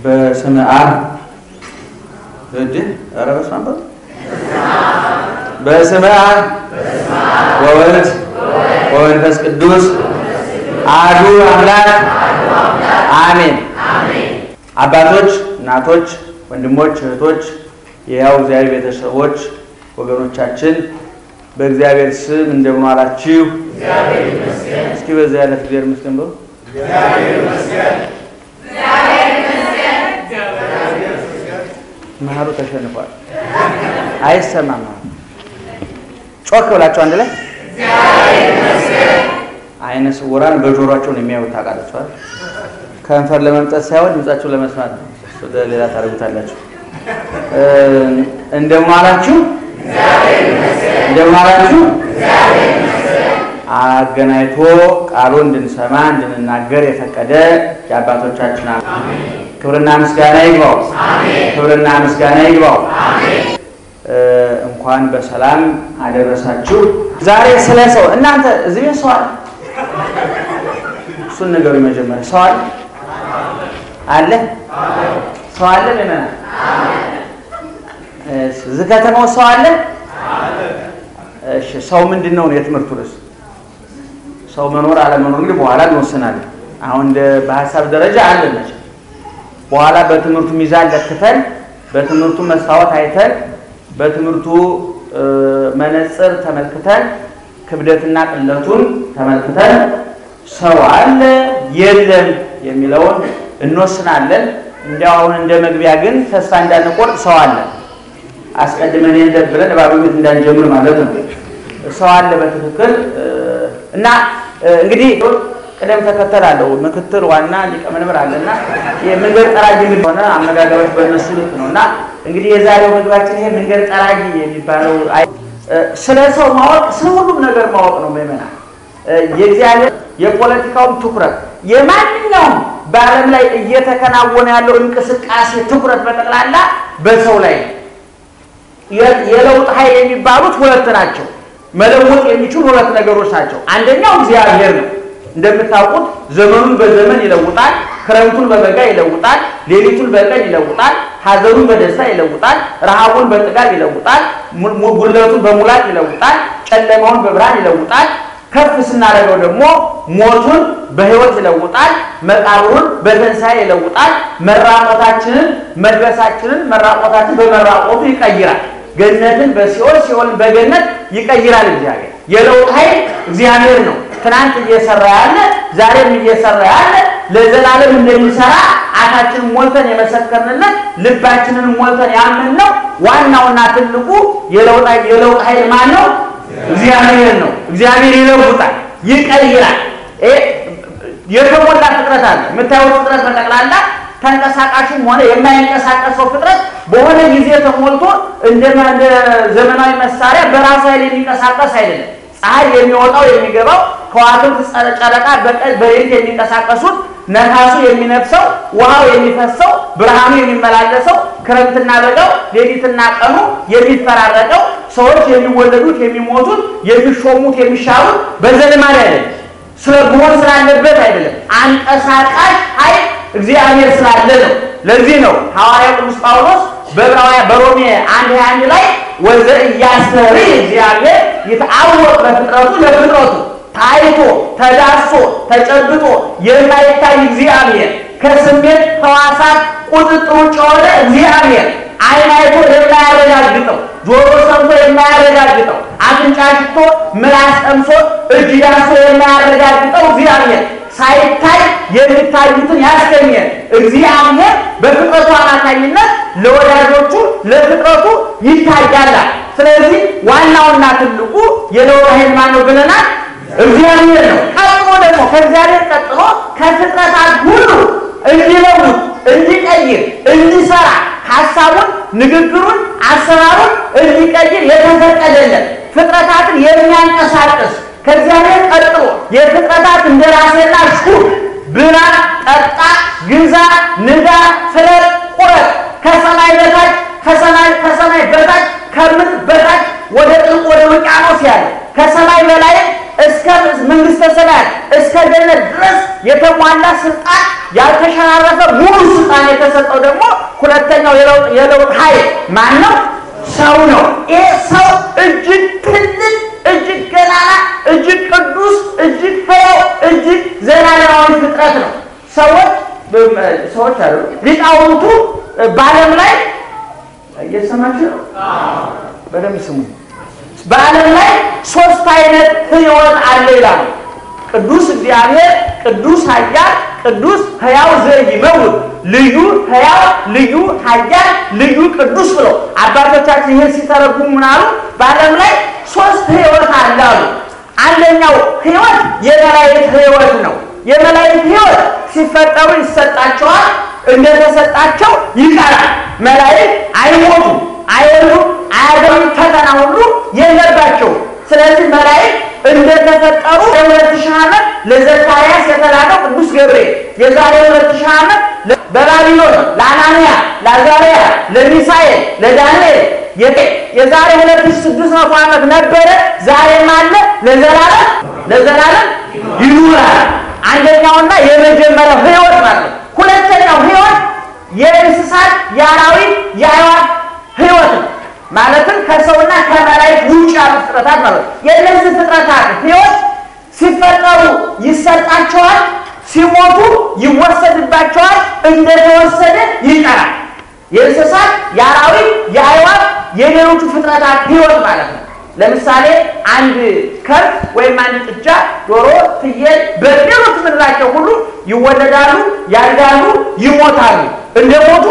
በስመ አብ እድ ኧረ በስመ አብ በስመ አብ ወወልድ ወመንፈስ ቅዱስ አሐዱ አምላክ አሜን። አባቶች፣ እናቶች፣ ወንድሞች፣ እህቶች፣ የሕያው እግዚአብሔር ቤተሰቦች፣ ወገኖቻችን በእግዚአብሔር ስም እንደምን ዋላችሁ? እስኪ በዛ ያለት እግዚአብሔር ይመስገን በሉ። መሀሉ ተሸንፏል፣ አይሰማም። ጮክ ብላችሁ አንድ ላይ አይነ ስውራን በጆሯቸው ነው የሚያዩት። ታውቃላችሁ አይደል? ከንፈር ለመምጠት ሳይሆን ድምጻቸውን ለመስማት ነው። ወደ ሌላ ታደርጉታላችሁ። እንደምን ዋላችሁ? እንደምን ዋላችሁ? አገናኝቶ ቃሉ እንድንሰማ እንድንናገር የፈቀደ የአባቶቻችን ክብርና ምስጋና ይግባው። ክብርና ምስጋና ይግባው። እንኳን በሰላም አደረሳችሁ። ዛሬ ስለ ሰው እናንተ እዚህ ቤት ሰው አለ? እሱን ነገሩ መጀመሪያ ሰው አለ አለ ሰው አለ ለምን እዚህ ከተማው ሰው አለ? እሺ ሰው ምንድን ነው የትምህርቱ ርዕስ? ሰው መኖር አለመኖር እንግዲህ በኋላ እንወስናለን። አሁን በሀሳብ ደረጃ አለ መቼም በኋላ በትምህርቱ ሚዛን ለክተን በትምህርቱ መስታወት አይተን በትምህርቱ መነጽር ተመልክተን ክብደትና ቅለቱን ተመልክተን ሰው አለ የለም የሚለውን እንወስናለን። እንዲያው አሁን እንደ መግቢያ ግን ተስፋ እንዳንቆርጥ ሰው አለ አስቀድመን የለም ብለን እባብ ቤት እንዳንጀምር ማለት ነው። ሰው አለ በትክክል እና እንግዲህ ቅደም ተከተል አለው። ምክትል ዋና ሊቀመንበር አለና የመንገድ ጠራጊ ሆነ አመጋገቦች በእነሱ ልክ ነው እና እንግዲህ የዛሬው ምግባችን ይሄ መንገድ ጠራጊ የሚባለው ስለ ሰው ማወቅ ስለ ሁሉም ነገር ማወቅ ነው። ምእመና የእግዚአብሔር የፖለቲካውም ትኩረት የማንኛውም በዓለም ላይ እየተከናወነ ያለው እንቅስቃሴ ትኩረት በጠቅላላ በሰው ላይ የለውጥ ኃይል የሚባሉት ሁለት ናቸው። መለወጥ የሚችሉ ሁለት ነገሮች ናቸው። አንደኛው እግዚአብሔር ነው። እንደምታውቁት ዘመኑን በዘመን ይለውጣል። ክረምቱን በበጋ ይለውጣል። ሌሊቱን በቀን ይለውጣል። ሐዘኑን በደስታ ይለውጣል። ረሃቡን በጥጋብ ይለውጣል። ጉድለቱን በሙላት ይለውጣል። ጨለማውን በብርሃን ይለውጣል። ከፍ ስናደርገው ደግሞ ሞቱን በሕይወት ይለውጣል። መቃብሩን በትንሣኤ ይለውጣል። መራቆታችንን መልበሳችንን መራቆታችን በመራቆቱ ይቀይራል። ገነትን በሲኦል ሲኦልን በገነት ይቀይራል። እግዚአብሔር የለውጥ ኃይል እግዚአብሔር ነው። ትናንት እየሰራ ያለ ዛሬም እየሰራ ያለ ለዘላለም እንደሚሰራ አፋችንን ሞልተን የመሰከርንለት ልባችንን ሞልተን ያመንነው ዋናውና ትልቁ የለውጥ ኃይል ማን ነው? እግዚአብሔር ነው። እግዚአብሔር ይለውጣል፣ ይቀይራል። የተሞላ ፍጥረት አለ። የምታዩት ፍጥረት በጠቅላላ ተንቀሳቃሽም ሆነ የማይንቀሳቀሰው ፍጥረት በሆነ ጊዜ ተሞልቶ እንደ ዘመናዊ መሳሪያ በራሱ ኃይል የሚንቀሳቀስ አይደለም። ፀሐይ የሚወጣው የሚገባው፣ ከዋክብት ጨረቃ በቀን በሌሊት የሚንቀሳቀሱት፣ ነፋሱ የሚነፍሰው፣ ውሃው የሚፈሰው፣ ብርሃኑ የሚመላለሰው፣ ክረምትና በጋው ሌሊትና ቀኑ የሚፈራረቀው፣ ሰዎች የሚወለዱት የሚሞቱት፣ የሚሾሙት የሚሻሩት በዘልማድ አይደለም። ስለ መሆን ስላለበት አይደለም። አንቀሳቃሽ ኃይል እግዚአብሔር ስላለ ነው። ለዚህ ነው ሐዋርያው ቅዱስ ጳውሎስ በዕብራውያን በሮሜ አንድ ሃያ አንድ ላይ ወዘ እያስተሪ እግዚአብሔር ይትአወቅ በፍጥረቱ ለፍጥረቱ ታይቶ ተዳሶ ተጨብጦ የማይታይ እግዚአብሔር ከስሜት ሕዋሳት ቁጥጥር ውጭ የሆነ እግዚአብሔር ዓይን አይቶ የማያረጋግጠው ጆሮ ሰምቶ የማያረጋግጠው አፍንጫ ሽቶ ምላስ ቀምሶ እጅ ዳሶ የማያረጋግጠው እግዚአብሔር ሳይታይ የሚታዩትን ያስገኘ እግዚአብሔር በፍጥረቱ አማካኝነት ለወዳጆቹ ለፍጥረቱ ይታያል። ስለዚህ ዋናውና ትልቁ የለውጥ ኃይል ማነው ብለናል? እግዚአብሔር ነው። ቀጥሎ ደግሞ ከእግዚአብሔር ቀጥሎ ከፍጥረታት ሁሉ እንዲለውጥ፣ እንዲቀይር፣ እንዲሰራ ሀሳቡን፣ ንግግሩን፣ አሰራሩን እንዲቀይር የተፈቀደለት ፍጥረታትን የሚያንቀሳቅስ ከእግዚአብሔር ቀጥሎ የፍጥረታት እንደራሴና ሹር ብላ፣ ጠጣ፣ ግዛ፣ ንዳ፣ ፍለጥ፣ ቁረጥ ከሰማይ በታች ከሰማይ ከሰማይ በታች ከምድር በታች ወደ ጥልቅ ወደ ውቅያኖስ ያለ ከሰማይ በላይ እስከ መንግስተ ሰማያት እስከ ገነት ድረስ የተሟላ ስልጣን ያልተሸራረፈ ሙሉ ስልጣን የተሰጠው ሁለተኛው የለውጥ ኃይል ማን ነው? ሰው ነው። ይህ ሰው እጅግ ትልቅ፣ እጅግ ገናና፣ እጅግ ቅዱስ፣ እጅግ ሕያው፣ እጅግ ዘላለማዊ ፍጥረት ነው። ሰዎች ሰዎች አሉ ሊቃውንቱ በዓለም ላይ እየሰማችሁ ነው። በደንብ ስሙ። በዓለም ላይ ሶስት አይነት ሕይወት አለ ይላሉ። ቅዱስ እግዚአብሔር፣ ቅዱስ ኃያል፣ ቅዱስ ሕያው ዘኢይመውት ልዩ ሕያው፣ ልዩ ኃያል፣ ልዩ ቅዱስ ብሎ አባቶቻችን ይህን ሲተረጉሙ ምን አሉ? በዓለም ላይ ሶስት ሕይወት አለ አሉ። አንደኛው ሕይወት የመላእክት ሕይወት ነው። የመላእክት ሕይወት ሲፈጠሩ ይሰጣቸዋል፣ እንደተሰጣቸው ይቀራል። መላእክት አይሞቱም፣ አይወሉም፣ አያገኙም፣ ፈተና ሁሉ የለባቸውም። ስለዚህ መላእክት እንደተፈጠሩ የሁለት ሺህ ዓመት ለዘካርያስ የተላከው ቅዱስ ገብርኤል የዛሬ ሁለት ሺህ ዓመት በባቢሎን ለአናንያ፣ ለአዛርያ፣ ለሚሳኤል፣ ለዳንኤል የዛሬ ሁለት ሺህ ስድስት መቶ ዓመት ነበረ፣ ዛሬም አለ፣ ለዘላለም ለዘላለም ይኖራል። አንደኛውና የመጀመሪያው ሕይወት ማለት ነው። ሁለተኛው ሕይወት የእንስሳት የአራዊት፣ የአዕዋፍ ሕይወት ነው። ማለትም ከሰውና ከመላእክት ውጭ ያሉ ፍጥረታት ማለት ነው። የእነዚህ ፍጥረታት ሕይወት ሲፈጠሩ ይሰጣቸዋል፣ ሲሞቱ ይወሰድባቸዋል፣ እንደተወሰደ ይቀራል። የእንስሳት የአራዊት፣ የአዕዋፍ የሌሎቹ ፍጥረታት ሕይወት ማለት ነው። ለምሳሌ አንድ ከብት ወይም አንድ ጥጃ፣ ዶሮ፣ ፍየል በሌሎች ምድራቸው ሁሉ ይወለዳሉ፣ ያድጋሉ፣ ይሞታሉ። እንደሞቱ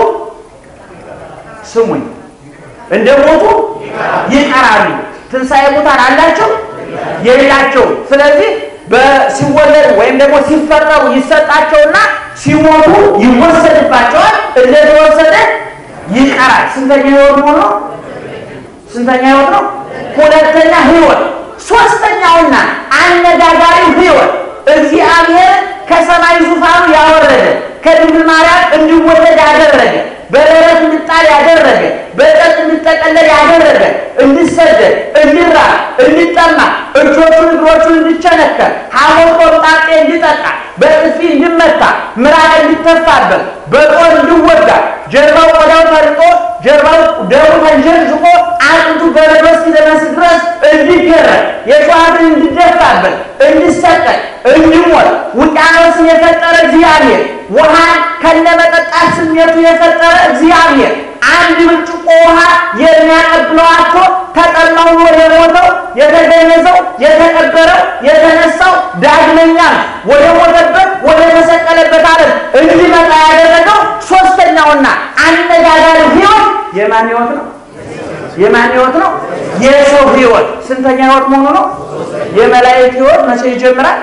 ስሙኝ እንደሞቱ ይቀራሉ። ትንሣኤ ሙታን አላቸው የሌላቸው። ስለዚህ ሲወለዱ ወይም ደግሞ ሲፈጠሩ ይሰጣቸውና ሲሞቱ ይወሰድባቸዋል። እንደተወሰደ ይቀራል። ስንተኛ ሕይወት ሆኖ ስንተኛ ሕይወት ነው? ሁለተኛ ሕይወት። ሶስተኛውና አነጋጋሪው ሕይወት እግዚአብሔር ከሰማይ ዙፋኑ ያወረደ ከድንግል ማርያም እንዲወለድ ያደረገ በደረት እንድጣል ያደረገ በጨርቅ እንዲጠቀለል ያደረገ እንዲሰደድ፣ እንዲራብ፣ እንዲጠማ፣ እጆቹን እግሮቹን እንዲቸነከር፣ ሐሞት ቆምጣጤ እንዲጠጣ፣ በጥፊ እንዲመታ፣ ምራቅ እንዲተፋበት፣ በጦር እንዲወጋ፣ ጀርባው ቆዳው ተርጦ ጀርባው ደሙ ተንዠርዥቆ አጥንቱ በረዶ እስኪደርስ ድረስ እንዲገረድ፣ የሸዋትን እንዲደፋበት፣ እንዲሰቀል፣ እንዲሞት ውቅያኖስን የፈጠረ እግዚአብሔር ውሃን ከነመጠጣት ስሜቱ የፈጠረ እግዚአብሔር አንድ ብርጭቆ ውሃ የሚያቀብለው አቶ ተጠማው ብሎ የሞተው የተገነዘው የተቀበረው የተነሳው ዳግመኛም ወደ ሞተበት ወደ ተሰቀለበት ዓለም እንዲመጣ ያደረገው ሶስተኛውና አነጋጋሪው ሕይወት የማን ሕይወት ነው? የማን ሕይወት ነው? የሰው ሕይወት። ስንተኛ ሕይወት መሆኑ ነው? የመላእክት ሕይወት መቼ ይጀምራል?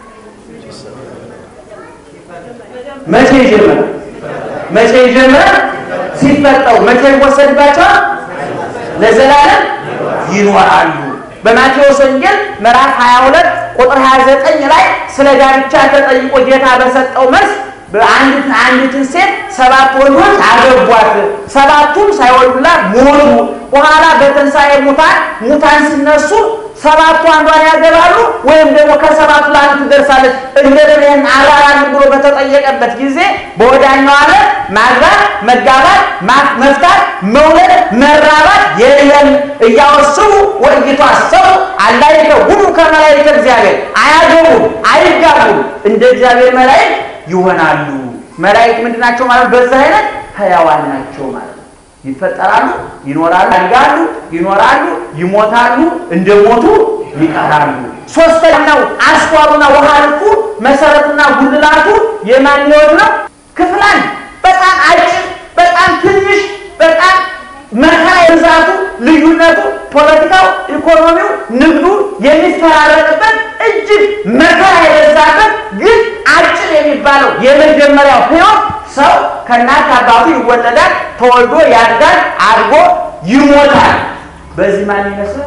መቼ ይጀምራል? መቼ ይጀምራል? ሲፈጠሩ መቼ ይወሰድባቸዋል? ለዘላለም ይኖራሉ። በማቴዎስ ወንጌል ምዕራፍ 22 ቁጥር 29 ላይ ስለ ጋብቻ ተጠይቆ ጌታ በሰጠው መልስ አንዲት አንዲትን ሴት ሰባት ወንዶች አገቧት፣ ሰባቱም ሳይወልዱላት ሞቱ። በኋላ በትንሣኤ ሙታን ሙታን ሲነሱ ሰባቱ አንዷን ያገባሉ ወይም ደግሞ ከሰባቱ ለአንዱ ትደርሳለች። እንደምን ይህን አራራልን ብሎ በተጠየቀበት ጊዜ በወዳኛው ዓለም ማግባት፣ መጋባት፣ መፍታት፣ መውለድ፣ መራባት የለም እያወስቡ ወይቷ ሰው አላይከ ሁሉ ከመላእክተ እግዚአብሔር አያገቡም፣ አይጋቡም እንደ እግዚአብሔር መላእክት ይሆናሉ። መላእክት ምንድን ናቸው ማለት በዚህ አይነት ሕያዋን ናቸው ማለት ነው። ይፈጠራሉ፣ ይኖራሉ፣ ያድጋሉ፣ ይኖራሉ፣ ይሞታሉ፣ እንደሞቱ ይቀራሉ። ሶስተኛው አስኳሉና ውሃ ልኩ መሰረቱና ጉልላቱ የማን ሕይወት ነው? ክፍል አንድ በጣም አጭር፣ በጣም ትንሽ፣ በጣም መከራ የብዛቱ ልዩነቱ ፖለቲካው፣ ኢኮኖሚው፣ ንግዱ የሚፈራረቅበት እጅግ መከራ የበዛበት ግን አጭር የሚባለው የመጀመሪያው ሕይወት ሰው ከእናት አባቱ ይወለዳል፣ ተወልዶ ያድጋል፣ አድጎ ይሞታል። በዚህ ማን ይመስላል?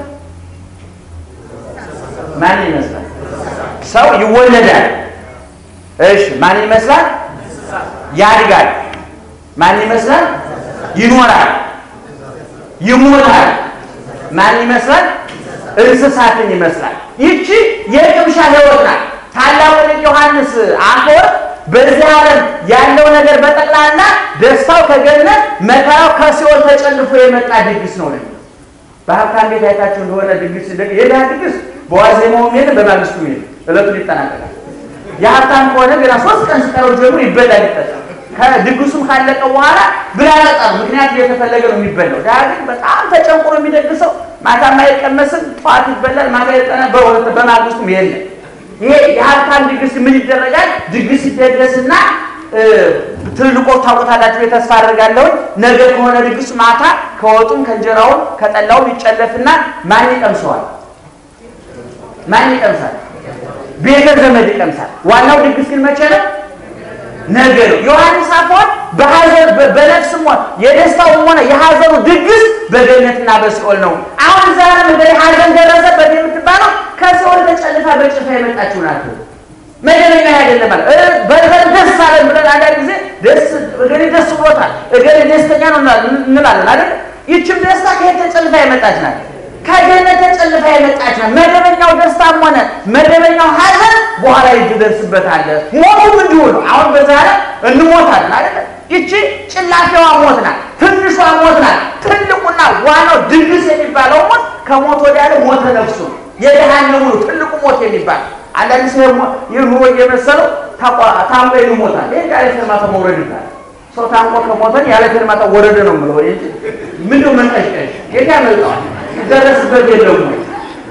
ማን ይመስላል? ሰው ይወለዳል። እሺ፣ ማን ይመስላል? ያድጋል። ማን ይመስላል? ይኖራል፣ ይሞታል። ማን ይመስላል? እንስሳትን ይመስላል። ይቺ የቅምሻ ሕይወት ናት። ታላቁ ሊቅ ዮሐንስ አፈወርቅ በዚህ ዓለም ያለው ነገር በጠቅላላ ደስታው ከገነት መከራው ከሲኦል ተጨልፎ የመጣ ድግስ ነው ነው በሀብታም ቤት አይታችሁ እንደሆነ ድግስ የድሃ ድግስ በዋዜማውም የለም በማግስቱም የለም፣ እለቱን ይጠናቀቃል። የሀብታም ከሆነ ገና ሶስት ቀን ሲቀረው ጀምሮ ይበላል ይጠጣል። ከድግሱም ካለቀ በኋላ ብላ ጠጣ ምክንያት እየተፈለገ ነው የሚበላው። ድሃ ግን በጣም ተጨንቆ ነው የሚደግሰው። ማታም አይቀመስም፣ ጠዋት ይበላል፣ ማታ ይጠና፣ በሁለት በማግስቱም የለም። ይሄ የሀብታም ድግስ ምን ይደረጋል? ድግስ ይደገስና ትልልቆች ታውቁታላችሁ የተስፋ አደርጋለሁ። ነገ ከሆነ ድግስ ማታ ከወጡም ከእንጀራውም ከጠላውም ይጨለፍና ማን ይቀምሰዋል? ማን ይቀምሳል? ቤተ ዘመድ ይቀምሳል። ዋናው ድግስ ግን መቼ ነው? ነገ ነው። ዮሐንስ አፈወርቅ በሐዘን በነፍስም ሆነ የደስታውም ሆነ የሐዘኑ ድግስ በገነትና በሲኦል ነው። አሁን ዛሬ ምድር ሐዘን ደረሰበት የምትባለው ከሲኦል ተጨልፋ በጭልፋ የመጣችው ናት። መደበኛ አይደለም ማለት በርበር ደስ አለን ብለን አንዳንድ ጊዜ ደስ እገሌ ደስ ብሎታል እገሌ ደስተኛ ነው እንላለን አይደል? ይችም ደስታ ከየት ተጨልፋ የመጣች ናት? ከገነት ተጨልፋ የመጣች ናት። መደበኛው ደስታም ሆነ መደበኛው ሐዘን በኋላ ይደርስበታል። ሞቱም እንዲሁ ነው። አሁን በዛሬ እንሞታለን አይደል? ይቺ ጭላፊዋ ሞት ናት፣ ትንሿ ሞት ናት። ትልቁና ዋናው ድግስ የሚባለው ሞት ከሞት ወዲያ ሞተ ነፍሱ የደሃነሙ ነው ትልቁ ሞት የሚባል አንዳንድ ሰው ይህ ኑሮ እየመሰለው ታንቆ ይሞታል። ይህ ያለ ፌርማታ መውረድ ይባላል። ሰው ታንቆ ከሞተን ያለ ፌርማታ ወረደ ነው የምለው እንጂ ምንድነው መንቀሽቀሽ? የት ያመልጠዋል? ይደረስበት የለም ወይ?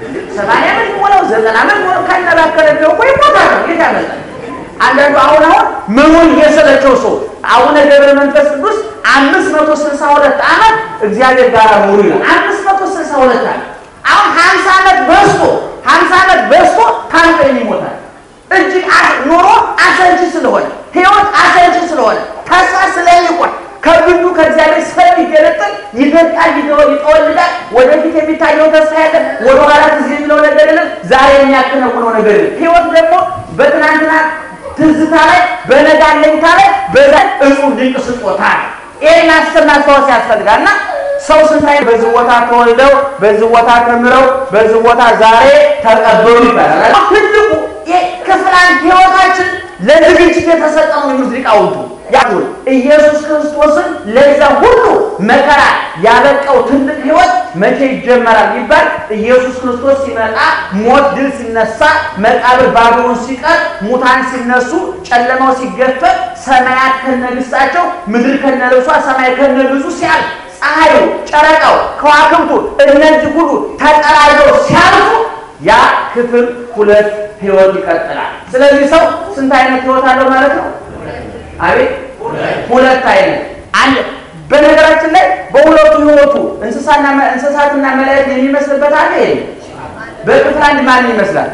ሰማንያ ዓመት ሞላው ዘጠና ዓመት ሞላው ካነባከለ ደግሞ ይሞታል ነው የት ያመልጣል? አንዳንዱ አሁን አሁን መሞን እየሰለቸው ሰው አቡነ ገብረ መንፈስ ቅዱስ አምስት መቶ ስልሳ ሁለት ዓመት እግዚአብሔር ጋር ኖሩ ይላል። አምስት መቶ ስልሳ ሁለት ዓመት አሁን ሀምሳ ዓመት በዝቶ ሀምሳ ዓመት በዝቶ ታንቆ ይሞታል። እጅግ ኑሮ አሰልቺ ስለሆነ ህይወት አሰልቺ ስለሆነ ተስፋ ስለሚቆርጥ ከግንዱ ከእግዚአብሔር ስለሚገለጥል ይደርቃል፣ ይጠወልጋል። ወደፊት የሚታየው ተስፋ ያለ ወደኋላ ትዝ የሚለው ነገር የለም። ዛሬ የሚያከናውነው ነገር የለም። ህይወት ደግሞ በትናንትና ትዝታ ላይ በነገ አለኝታ ላይ በዛ እጹብ ድንቅ ስጦታ ነው። ይህን አስር ማስታወስ ያስፈልጋል እና ሰው ስንታይ በዚህ ቦታ ተወልደው በዚህ ቦታ ተምረው በዚህ ቦታ ዛሬ ተቀበሉ ይባላል። ትልቁ ክፍል አንድ ህይወታችን ለዝግጅት የተሰጠ ነው። የሚሉት ሊቃውንቱ ያሁን ኢየሱስ ክርስቶስን ለዛ ሁሉ መከራ ያበቃው ትልቅ ህይወት መቼ ይጀመራል ይባል ኢየሱስ ክርስቶስ ሲመጣ፣ ሞት ድል ሲነሳ፣ መቃብር ባዶውን ሲቀር፣ ሙታን ሲነሱ፣ ጨለማው ሲገፈት፣ ሰማያት ከነግሳቸው፣ ምድር ከነልብሷ፣ ሰማይ ከነግዙ ሲያልፍ ፀሐዩ፣ ጨረቃው፣ ከዋክብቱ እነዚህ ሁሉ ተጠራርገው ሲያልፉ ያ ክፍል ሁለት ህይወት ይቀጥላል። ስለዚህ ሰው ስንት አይነት ህይወት አለው ማለት ነው? አቤት ሁለት አይነት። አንድ በነገራችን ላይ በሁለቱ ህይወቱ እንስሳና እንስሳትና መላእክት የሚመስልበት አለ። ይሄ በክፍል አንድ ማን ይመስላል?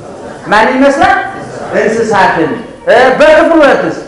ማን ይመስላል? እንስሳትን። በክፍል ሁለትስ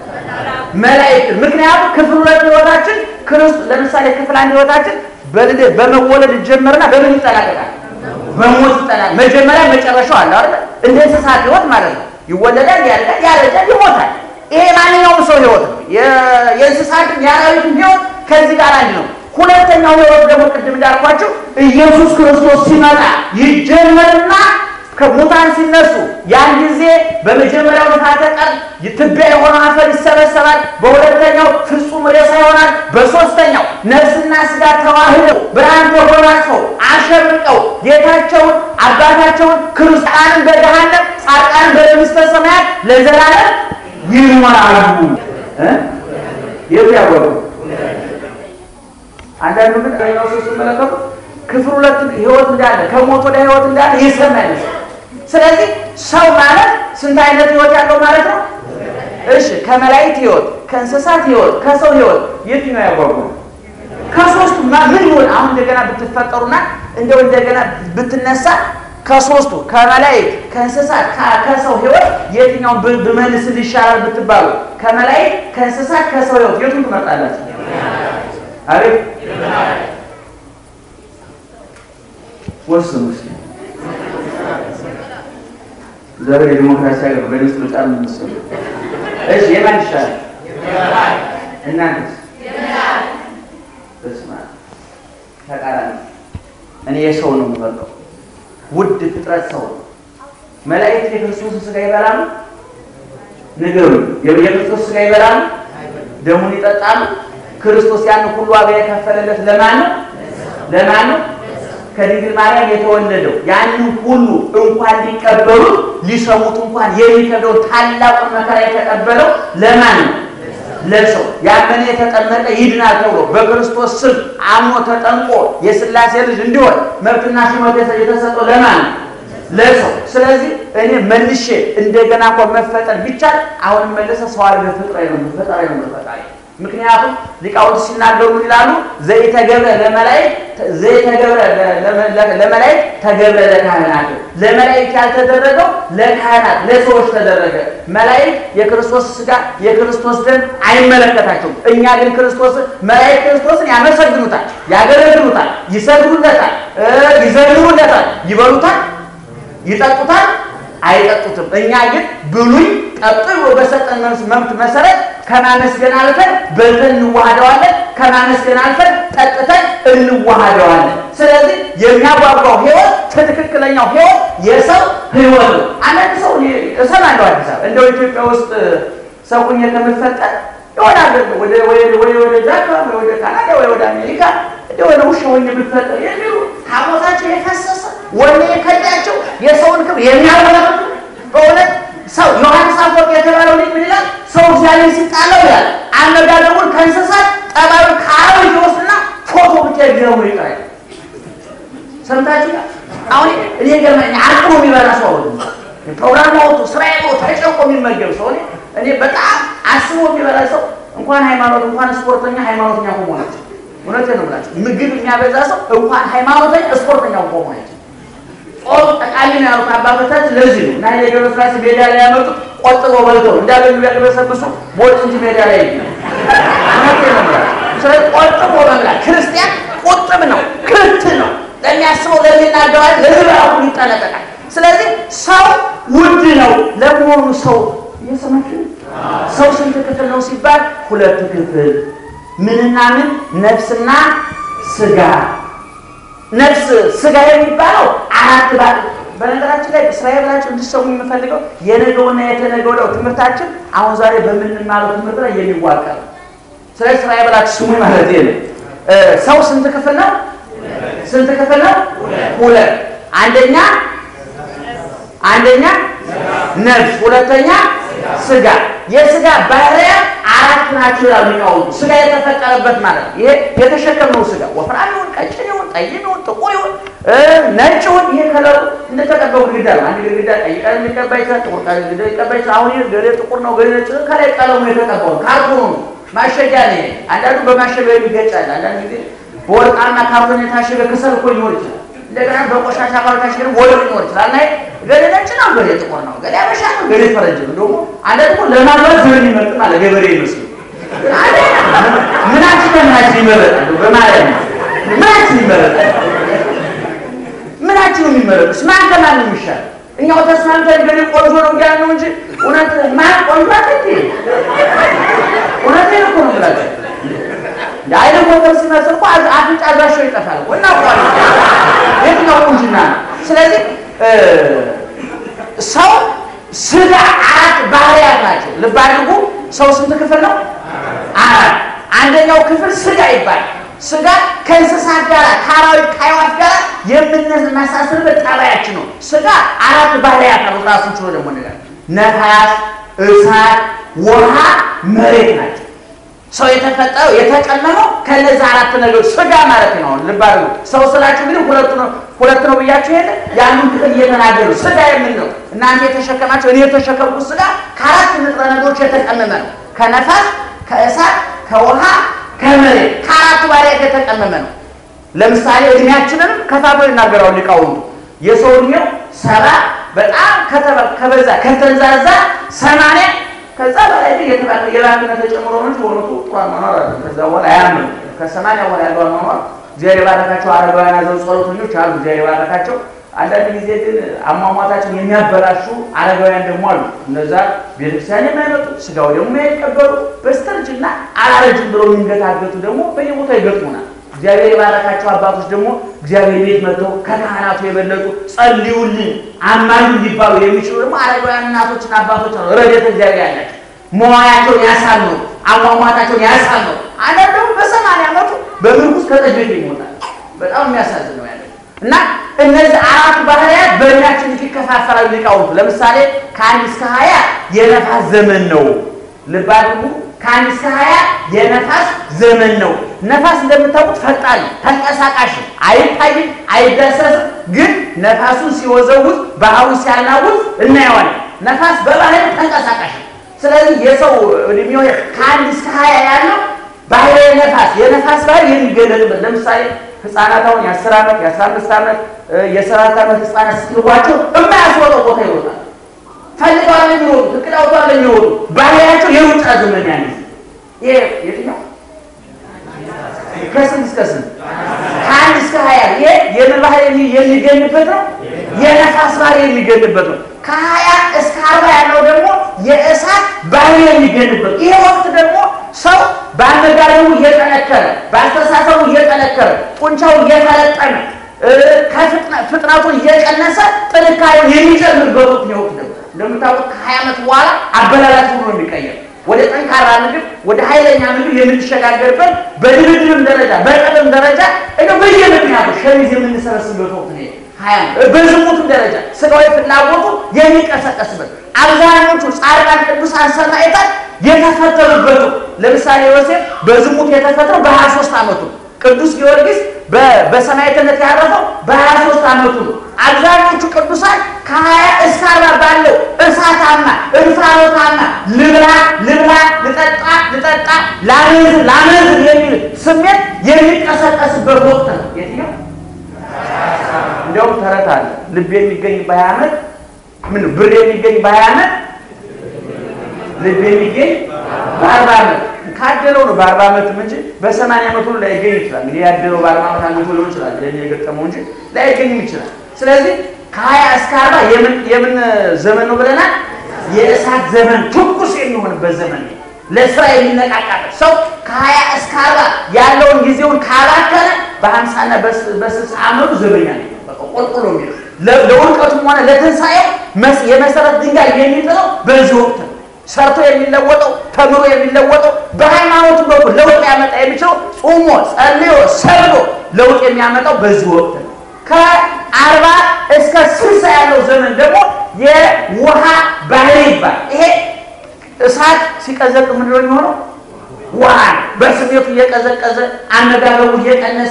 መላእክትን። ምክንያቱም ክፍል ሁለት ህይወታችን ክርስቶስ ለምሳሌ ክፍል አንድ ህይወታችን በልደት በመወለድ ይጀመርና በምን ይጠናቀቃል? በሞት ይጠናል። መጀመሪያ መጨረሻው አለ አይደል? እንደ እንስሳት ህይወት ማለት ነው። ይወለዳል፣ ያድጋል፣ ያረጃል፣ ይሞታል። ይሄ ማንኛውም ሰው ህይወት ነው። የእንስሳትም የአራዊትም ህይወት ከዚህ ጋር አንድ ነው። ሁለተኛው ህይወት ደግሞ ቅድም እንዳልኳቸው ኢየሱስ ክርስቶስ ሲመጣ ይጀመርና ከሙታን ሲነሱ ያን ጊዜ በመጀመሪያው ንፋተ ቀን ትቢያ የሆነው አፈር ይሰበሰባል። በሁለተኛው ፍጹም ሬሳ ይሆናል። በሶስተኛው ነፍስና ስጋ ተዋህደው ብርሃን ተጎናጽፈው አሸብርቀው ጌታቸውን አባታቸውን ክርስቲያንን በገሃነም ጻድቃንን በመንግሥተ ሰማያት ለዘላለም ይኖራሉ። የት ያወቁ አንዳንዱ ግን ሬናው ስትመለከቱ ክፍል ሁለት ህይወት እንዳለ ከሞት ወደ ህይወት እንዳለ ይሰማል። ስለዚህ ሰው ማለት ስንት አይነት ህይወት ያለው ማለት ነው? እሺ ከመላእክት ህይወት፣ ከእንስሳት ህይወት፣ ከሰው ህይወት የትኛው ያጓጓ? ከሶስቱ ምን ይሆን? አሁን እንደገና ብትፈጠሩና እንደው እንደገና ብትነሳ ከሶስቱ ከመላእክት፣ ከእንስሳት፣ ከሰው ህይወት የትኛውን ብመልስል ይሻላል ብትባሉ ከመላእክት፣ ከእንስሳት፣ ከሰው ህይወት የቱን ትመርጣላችሁ? አቤት ወስኑ እስኪ። ዛሬ የዲሞክራሲ ሀገር በድምፅ ምርጫ የምንወስኑ እሺ፣ የማን ይሻላል? እናንተስ? በስመ አብ ተቃራኒ። እኔ የሰው ነው የምመርጠው። ውድ ፍጥረት ሰው ነው። መላእክት የክርስቶስን ስጋ ይበላሉ? ንገሩ። የክርስቶስ ስጋ ይበላሉ? ደሙን ይጠጣሉ? ክርስቶስ ያን ሁሉ ዋጋ የከፈለለት ለማን ነው? ለማን ነው? ከድንግል ማርያም የተወለደው ያንን ሁሉ እንኳን ሊቀበሉት ሊሰሙት እንኳን የሚከብደውን ታላቁን መከራ የተቀበለው ለማን ነው? ለሰው ያመነ የተጠመቀ ይድናል ተብሎ በክርስቶስ ስም አምኖ ተጠምቆ የሥላሴ ልጅ እንዲሆን መብትና ሹመት የተሰጠው ለማን ነው? ለሰው። ስለዚህ እኔ መልሼ እንደገና እኮ መፈጠር ቢቻል አሁን መለሰ ሰው አድርገህ ፍጥረኝ ነው ፈጣሪ ነው ፈጣሪ ምክንያቱም ሊቃውንት ሲናገሩ ይላሉ ዘይተገብረ ለመላእክት ዘይተገብረ ለመላእክት ተገብረ ለካህናት ለመላእክት ያልተደረገው ለካህናት ለሰዎች ተደረገ። መላእክት የክርስቶስ ሥጋ የክርስቶስ ደም አይመለከታቸውም። እኛ ግን ክርስቶስ መላእክት ክርስቶስን ያመሰግኑታል፣ ያገለግሉታል፣ ይሰግዱለታል፣ ይዘምሩለታል፣ ይበሉታል፣ ይጠጡታል አይጠጡትም። እኛ ግን ብሉይ ጠጡ በሰጠን መብት መሰረት ከማመስገን አልፈን በልተን እንዋሃደዋለን። ከማመስገን አልፈን ጠጥተን እንዋሃደዋለን። ስለዚህ የሚያጓጓው ሕይወት ትክክለኛው ሕይወት የሰው ሕይወት ነው። አንዳንድ ሰው እሰማለሁ አዲስ አበባ እንደው ኢትዮጵያ ውስጥ ሰው ሁኜ ከምፈጠር የሆነ አገር ወደ ወደ ጃፓን ወደ ካናዳ ወይ ወደ አሜሪካ እንደሆነ ውሻ ሆኜ ብፈጠር የሚሉ ሐሞታቸው የፈሰሰ ወኔ የከዳቸው የሰውን ክብር የሚያወራሩ በእውነት ሰው ዮሐንስ አፈወርቅ የተባለው ልጅ ምን ይላል? ሰው እግዚአብሔር ሲጣለው ይላል አነጋገሩን ከእንስሳት ጠባዩ ከአበጅ ይወስድና ፎቶ ብቻ ይገቡ ይቀራል። ሰምታችሁ አሁን እኔ ገርመኝ አቅሞ የሚበላ ሰው ፕሮግራም ወጡ ስራ ተጨቆ የሚመገብ ሰው እኔ በጣም አስቦ የሚበላ ሰው እንኳን ሃይማኖት እንኳን ስፖርተኛ ሃይማኖተኛ ቆሞ ናቸው። እውነቴን ነው የምላቸው። ምግብ የሚያበዛ ሰው እንኳን ሃይማኖተኛ ስፖርተኛ ቆሞ ናቸው። ጾም ጠቃሚ ነው ያሉት አባቶቻችን ለዚህ ነው። እና ኃይሌ ገብረስላሴ ሜዳ ላይ ያመጡት ቆጥበው በልተው እንዳገኙ ቢያቅበሰብሱ ቦጭ እንጂ ሜዳ ላይ እውነቴን ነው የምላቸው። ስለዚህ ቆጥቦ መብላት ክርስቲያን ቁጥብ ነው፣ ክት ነው። ለሚያስበው ለሚናገባል ለዝበራሁ ይጠነቀቃል። ስለዚህ ሰው ውድ ነው። ለመሆኑ ሰው እየሰማችሁ ሰው ስንት ክፍል ነው ሲባል ሁለት ክፍል ምንና ምን? ነፍስና ስጋ። ነፍስ ስጋ የሚባለው አራት ባ በነገራችን ላይ እስራኤል ብላችሁ እንድትሰሙ የምፈልገው የነገውና የተነገ ወዲያው ትምህርታችን አሁን ዛሬ በምንማረው ትምህርት ላይ የሚዋቀር ስለዚህ እስራኤል ብላችሁ ስሙ ማለት ነው። ሰው ስንት ክፍል ነው? ስንት ክፍል ነው? ሁለት። አንደኛ አንደኛ ነፍስ፣ ሁለተኛ ስጋ። የስጋ ባህሪያት አራት ናቸው ይላሉ ሊቃውንቱ። ስጋ የተፈጠረበት ማለት ነው። ይሄ የተሸከምነው ስጋ ወፍራም ይሁን ቀጭን ይሁን ጠይም ይሁን ጥቁር ይሁን ነጭ ይሁን ይሄ ከለሩ እንደተቀባው ግድግዳ ነው። አንድ ግድግዳ ቀይ ቀለም ሊቀባ ይችላል፣ ጥቁር ቀለም ሊቀባ ይችላል። አሁን ይሄ ገሌ ጥቁር ነው ገሌ ነጭ፣ ከላይ ቀለሙ የተቀባው ካርቶኑ ነው። ማሸጊያ ነው። አንዳንዱ በማሸጊያ የሚገጫል። አንዳንድ ጊዜ በወርቃማ ካርቶን የታሸገ ክሰል እኮ ሊሆን ይችላል። እንደገና በቆሻሻ ካርቶን የታሸገ ወርቅ ሊሆን ይችላል። እና ገሌ ነጭ ነው፣ ገሌ ጥቁር ነው፣ ገሌ አበሻ ነው፣ ገሌ ፈረንጅ ነው። ደግሞ አንዳንድ ደግሞ ለማግባት ዘር የሚመርጥ ማለት ገበሬ ይመስሉ ምናችን ከምናችን ይመረጣሉ በማለት ነው። ምናችን ይመረጣል? ምናችን ነው የሚመረጡት? ማን ከማን ነው የሚሻል? እኛው ተስማምተን ገሌ ቆንጆ ነው እያልን ነው እንጂ እውነት ማን ቆንጆ አለ? እውነቴን እኮ ነው የምላቸው። የአይነ ኮከብ ሲመስል እኮ አፍንጫ አድራሻው ይጠፋል እኮ እናውቀዋለን። የትኛው ቁንጅና ነው? ስለዚህ ሰው ስጋ አራት ባህሪያት ናቸው። ልብ አድርጉ። ሰው ስንት ክፍል ነው? አራት። አንደኛው ክፍል ስጋ ይባላል። ስጋ ከእንስሳት ጋር ከአራዊት ከአዕዋፍ ጋር የምንመሳሰልበት ጠባያችን ነው። ስጋ አራት ባህሪያት አሉት። ራሱን ችሎ ደግሞ ነገር ነፋስ፣ እሳት፣ ውሃ፣ መሬት ናቸው። ሰው የተፈጠረው የተቀመመው ከነዚህ አራት ነገሮች ስጋ ማለት ነው። ልብ አድርጉ። ሰው ስላችሁ ግን ሁለቱ ነው ሁለት ነው ብያችሁ የለ ያንን ክፍል እየተናገሩ ስጋ የምን ነው እናንተ የተሸከማቸው እኔ የተሸከምኩት ስጋ ከአራት ንጥረ ነገሮች የተቀመመ ነው። ከነፋስ፣ ከእሳት፣ ከውሃ፣ ከመሬት ከአራቱ ባህሪያት የተቀመመ ነው። ለምሳሌ እድሜያችንን ከፋፍለው ይናገራሉ ሊቃውንቱ። የሰው እድሜው ሰባ በጣም ከበዛ ከተንዛዛ ሰማንያ ከዛ በላይ ግን የባክነ ተጨምሮ ነው እንጂ በእውነቱ ጥሩ አኗኗር አለ። ከዛ በኋላ አያምንም። ከሰማንያ በኋላ ያለው አኗኗር እግዚአብሔር የባረካቸው አረጋውያን ያዘው ጸሎተኞች አሉ። እግዚአብሔር የባረካቸው። አንዳንድ ጊዜ ግን አሟሟታቸውን የሚያበላሹ አረጋውያን ደግሞ አሉ። እነዛ ቤተክርስቲያን የማይመጡ ስጋው ደግሞ የማይቀበሉ በስተርጅና አላረጅም ብለው የሚንገታገቱ ደግሞ በየቦታው ይገጥሙናል። እግዚአብሔር የባረካቸው አባቶች ደግሞ እግዚአብሔር ቤት መጥተው ከካህናቱ የበለጡ ጸልዩልን አማኙ ሊባሉ የሚችሉ ደግሞ አረጋውያን እናቶችና አባቶች ነው። ረድኤተ እግዚአብሔር ያላቸው መዋያቸውን ያሳምሩ፣ አሟሟታቸውን ያሳምሩ። አንዳንድ ደግሞ ከጠጅ ቤት ይሞታል። በጣም የሚያሳዝን ነው ያለ እና እነዚህ አራቱ ባህርያት በእድሜያችን ይከፋፈላሉ ሊቃውንቱ። ለምሳሌ ከአንድ እስከ ሀያ የነፋስ ዘመን ነው። ልብ አድርጉ። ከአንድ እስከ ሀያ የነፋስ ዘመን ነው። ነፋስ እንደምታውቁት ፈጣን ተንቀሳቃሽ፣ አይታይም፣ አይዳሰስም። ግን ነፋሱን ሲወዘውዝ ባህሩን ሲያናውዝ እናየዋለን። ነፋስ በባህሪ ተንቀሳቃሽ ነው። ስለዚህ የሰው እድሜው ከአንድ እስከ ሀያ ያለው ባህሪ ነፋስ የነፋስ ባህሪ የሚገለጥበት ለምሳሌ ህፃናት አሁን የአስር ዓመት የአስራ አምስት ዓመት የሰባት ዓመት ህፃናት ስትልቧቸው የማያስወጣው ቦታ ይወጣል። ፈልገዋል የሚሮጡ እቅድ አውጥተዋል የሚሮጡ ባህሪያቸው የሩጫ ዘመን ያለ ይሄ የትኛው ከስንት እስከ ስንት ከአንድ እስከ ሀያ ይሄ የምን ባህሪ የሚገኝበት ነው? የነፋስ ባህሪ የሚገኝበት ነው። ከሀያ እስከ አርባ ያለው ደግሞ የእሳት ባህሪ የሚገኝበት ይሄ ወቅት ደግሞ ሰው በአመጋገቡ እየጠነከረ በአስተሳሰቡ እየጠነከረ ጡንቻው እየፈለጠነ ፍጥነቱን እየቀነሰ ጥንካሬውን የሚጨምርበት ወቅት ነው። እንደምታውቁት ከሀያ ዓመት በኋላ አበላላት ሁሉ የሚቀየር ወደ ጠንካራ ምግብ ወደ ኃይለኛ ምግብ የምንሸጋገርበት በድርድርም ደረጃ በቀለም ደረጃ እ በየምክንያቱ ሸሚዝ የምንሰበስብበት ወቅት ነው። በዝሙትም ደረጃ ስጋዊ ፍላጎቱ የሚቀሰቀስበት አብዛኞቹ ጻድቃን ቅዱሳን ሰማዕታት የተፈተኑበት ለምሳሌ ዮሴፍ በዝሙት የተፈተነው በሀያ ሦስት ዓመቱ ቅዱስ ጊዮርጊስ በሰማዕትነት ያረፈው በሀያ ሦስት ዓመቱ ነው። አብዛኞቹ ቅዱሳን ከሀያ እስከ አርባ ባለው እሳታማ እንፋሎታማ ልብላ ልብላ ልጠጣ ልጠጣ ላመንዝር ላመንዝር የሚል ስሜት የሚቀሰቀስበት ወቅት ነው። የትኛው እንዲያውም ተረት አለ። ልብ የሚገኝ በሀያ ዓመት ምን ብር የሚገኝ በሀያ ዓመት ልብ የሚገኝ በአርባ ዓመት ካደለው ነው። በአርባ ዓመትም እንጂ በሰማንያ ዓመት ሁሉ ላይገኝ ይችላል። እንግዲህ ያደለው በአርባ ዓመት አንገቱ ሊሆን ይችላል ለእኔ የገጠመው እንጂ ላይገኝም ይችላል። ስለዚህ ከሀያ እስከ አርባ የምን ዘመን ነው ብለናል? የእሳት ዘመን ትኩስ የሚሆንበት ዘመን ነው። ለስራ የሚነቃቃበት ሰው ከሀያ እስከ አርባ ያለውን ጊዜውን ካባከነ በሀምሳና በስልሳ ዓመቱ ዘበኛ ነው። ቆልቁሎ የሚለው ለውድቀቱም ሆነ ለትንሣኤው የመሰረት ድንጋይ የሚጥለው በዚህ ወቅት ነው። ሰርቶ የሚለወጠው ተምሮ የሚለወጠው በሃይማኖቱ በኩል ለውጥ ያመጣ የሚችለው ጾሞ ጸልዮ ሰብሎ ለውጥ የሚያመጣው በዚህ ወቅት ነው። ከአርባ እስከ ስልሳ ያለው ዘመን ደግሞ የውሃ ባህሪ ይባል። ይሄ እሳት ሲቀዘቅ ምንድን ነው የሚሆነው? ውሃ በስሜቱ እየቀዘቀዘ አመጋገቡ እየቀነሰ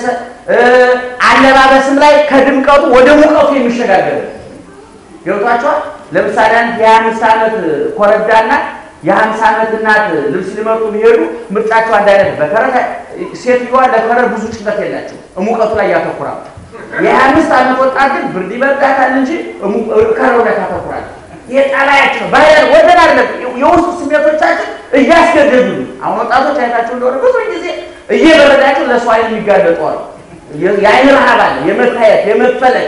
አለባበስም ላይ ከድምቀቱ ወደ ሙቀቱ የሚሸጋገር ገብቷቸዋል። ለምሳሌ አንድ የአምስት ዓመት ኮረዳና የሀምሳ ዓመት እናት ልብስ ሊመርጡ ቢሄዱ ምርጫቸው አንድ አይነት። በከረት ሴትዮዋ ለከረት ብዙ ጭንቀት የላቸው ሙቀቱ ላይ ያተኩራል። የአምስት ዓመት ወጣት ግን ብርድ ይበርዳታል እንጂ ከረው ላይ ታተኩራል። ይሄ ጠባያችን ነው። ባህል ወደን አለ የውስጡ ስሜቶቻችን እያስገደዱ አሁን ወጣቶች አይታቸው እንደሆነ ብዙ ጊዜ እየበረዳቸው ለሰው አይን የሚጋለጡ አሉ። የአይን ረሃብ አለ፣ የመታየት የመፈለግ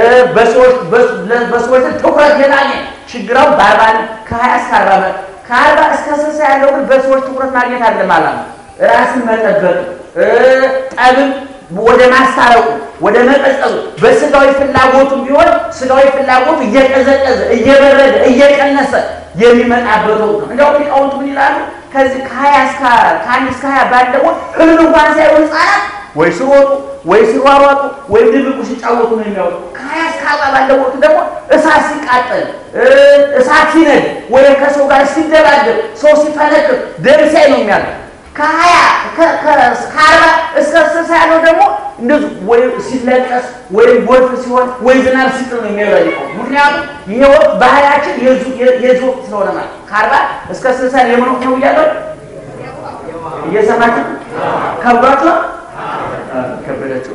በሰዎች ትኩረት የማግኘት ችግራው በአርባ ከሀያ እስከ አርባ ከአርባ እስከ ስልሳ ያለው ግን በሰዎች ትኩረት ማግኘት አለ ማለት ነው። ራስን መጠበቅ ጠብን ወደ ማስታረቁ ወደ መቀጠሉ በስጋዊ ፍላጎቱም ቢሆን ስጋዊ ፍላጎቱ እየቀዘቀዘ እየበረደ እየቀነሰ የሚመጣበት ወቅት ነው። እንዲያውም ሊቃውንቱ ምን ይላሉ? ከዚህ ከሀያ እስከ ከአንድ እስከ ሀያ ባለው እህል እንኳን ሳይሆን ህጻናት ወይ ሲሮጡ ወይ ሲሯሯጡ ወይም ድብቁ ሲጫወቱ ነው የሚያወጡ። ከሀያ እስከ አርባ ባለው ወቅት ደግሞ እሳት ሲቃጠል እሳት ሲነድ ወይም ከሰው ጋር ሲደባደብ ሰው ሲፈነክር ደም ሲያይ ነው የሚያለው። ከሀያ ከአርባ እስከ ስልሳ ያለው ደግሞ እንደዚሁ ወይ ሲለቀስ ወይም ጎርፍ ሲሆን ወይ ዝናብ ሲጥል ነው የሚያበልቀው። ምክንያቱም ይሄ ወቅት ባህላችን የዚህ ወቅት ስለሆነ ማለት ከአርባ እስከ ስልሳ የምን ወቅት ነው እያለው እየሰማችሁ ከብዷችሁ ከበዳችሁ።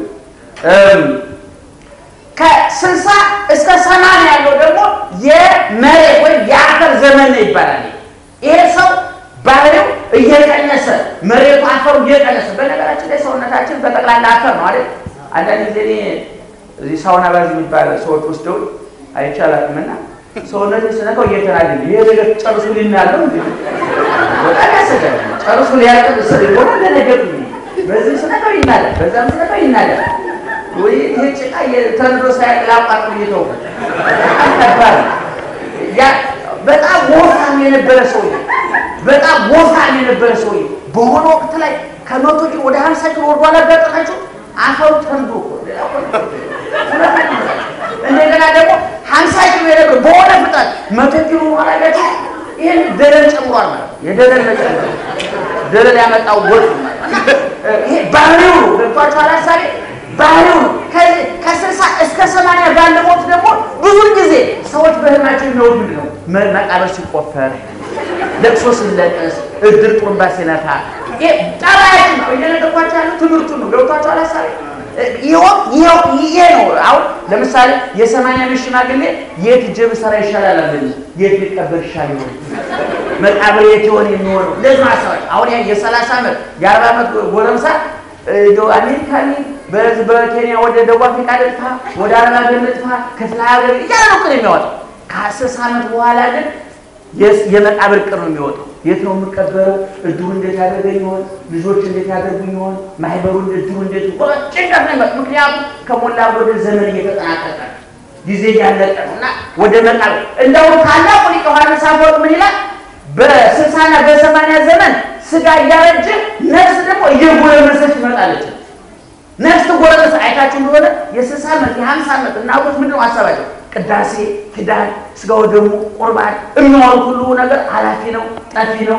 ከስልሳ እስከ ሰማንያ ያለው ደግሞ የመሬት ወይም የአፈር ዘመን ነው ይባላል። ይሄ ሰው ባህሪው እየቀነሰ መሬቱ አፈሩ እየቀነሰ በነገራችን ላይ ሰውነታችን በጠቅላላ አፈር ነው አይደል? አንዳንድ ጊዜ እኔ እዚህ ሳውና ባዝ የሚባል ሰዎች ወስደው አይቻላልምና ሰውነት ስነካው እየተናገ ይሄ ነገር ጨርሱ ሊናለው እንዴ በጣም ያሰጋል። ጨርሱ ሊያቀብ ስል ሆነ ለነገር በዚህ ስነካው ይናዳል፣ በዛም ስነካው ይናዳል። ወይ ይሄ ጭቃ ተንዶ ሳያቅላቋጥ እየተው በጣም ከባድ ያ በጣም ወፍራም የነበረ ሰውዬ በጣም ወፍራም የነበረ ሰውዬ በሆነ ወቅት ላይ ከመቶ ኪሎ ወደ ሀምሳ ኪሎ ወርዶ አላጋጠማችሁ? አፈሩ ተንዶ እኮ ሌላ እኮ እንደገና ደግሞ ሀምሳ ኪሎ የነበረ በሆነ ፍጥነት መቶ ኪሎ በኋላ ጋቸው ይህን ደለል ጨምሯል ማለት ነው። የደለል መጨመር ደለል ያመጣው ጎርፍ ማለት ይሄ ባህሪው ነው። ገብቷችኋል? ሀሳቤ ባህሪው ነው። ከስልሳ እስከ ሰማንያ ባለ ሞት ደግሞ ብዙ ጊዜ ሰዎች በህልማቸው የሚወዱ ምንድን ነው? መቃብር ሲቆፈር፣ ለቅሶ ሲለቀስ፣ እድር ጡሩምባ ሲነፋ ጠባያችን ነው። እየነገርኳቸው ያለው ትምህርቱ ነው። ገብቷችኋል? ሀሳቤ ይሄ ነው። አሁን ለምሳሌ የሰማንያ ዓመት ሽማግሌ የት እጄ ብሰራ ይሻላል አለ የት ሊቀበር ይሻል ይሆን መቃብር የት ይሆን የሚሆነው ለዚህ ማሰባች አሁን ያ የሰላሳ ዓመት የአርባ ዓመት ጎረምሳ አሜሪካ በዚህ በኬንያ ወደ ደቡብ አፍሪካ ልጥፋ ወደ አረብ ሀገር ልጥፋ ክፍለ ሀገር እያለ ነው ቅር የሚያወጣው ከአስር ዓመት በኋላ ግን የመቃብር ቅር ነው የሚወጣው የት ነው የምቀበረው? እድሩ እንዴት ያደርገኝ ይሆን? ልጆች እንዴት ያደርጉኝ ይሆን? ማህበሩ እድሩ እንዴት ጭንቀት ነው ይመጣ። ምክንያቱም ከሞላ ወደ ዘመን እየተጠናቀቀ ጊዜ እያለቀ ነው እና ወደ መቃብር እንደውም ታላቁ ሊቅ ዮሐንስ አፈወርቅ ምን ይላል? በስልሳና በሰማንያ ዘመን ስጋ እያረጀ ነፍስ ደግሞ እየጎረመሰች ትመጣለች። ነፍስ ትጎረመሰ አይታችሁ እንደሆነ የስልሳ ዓመት የሀምሳ ዓመት እናቶች ምንድነው ሀሳባቸው? ቅዳሴ፣ ኪዳን፣ ስጋው ደግሞ ቁርባን የሚዋሉ ሁሉ ነገር ኃላፊ ነው፣ ጠፊ ነው።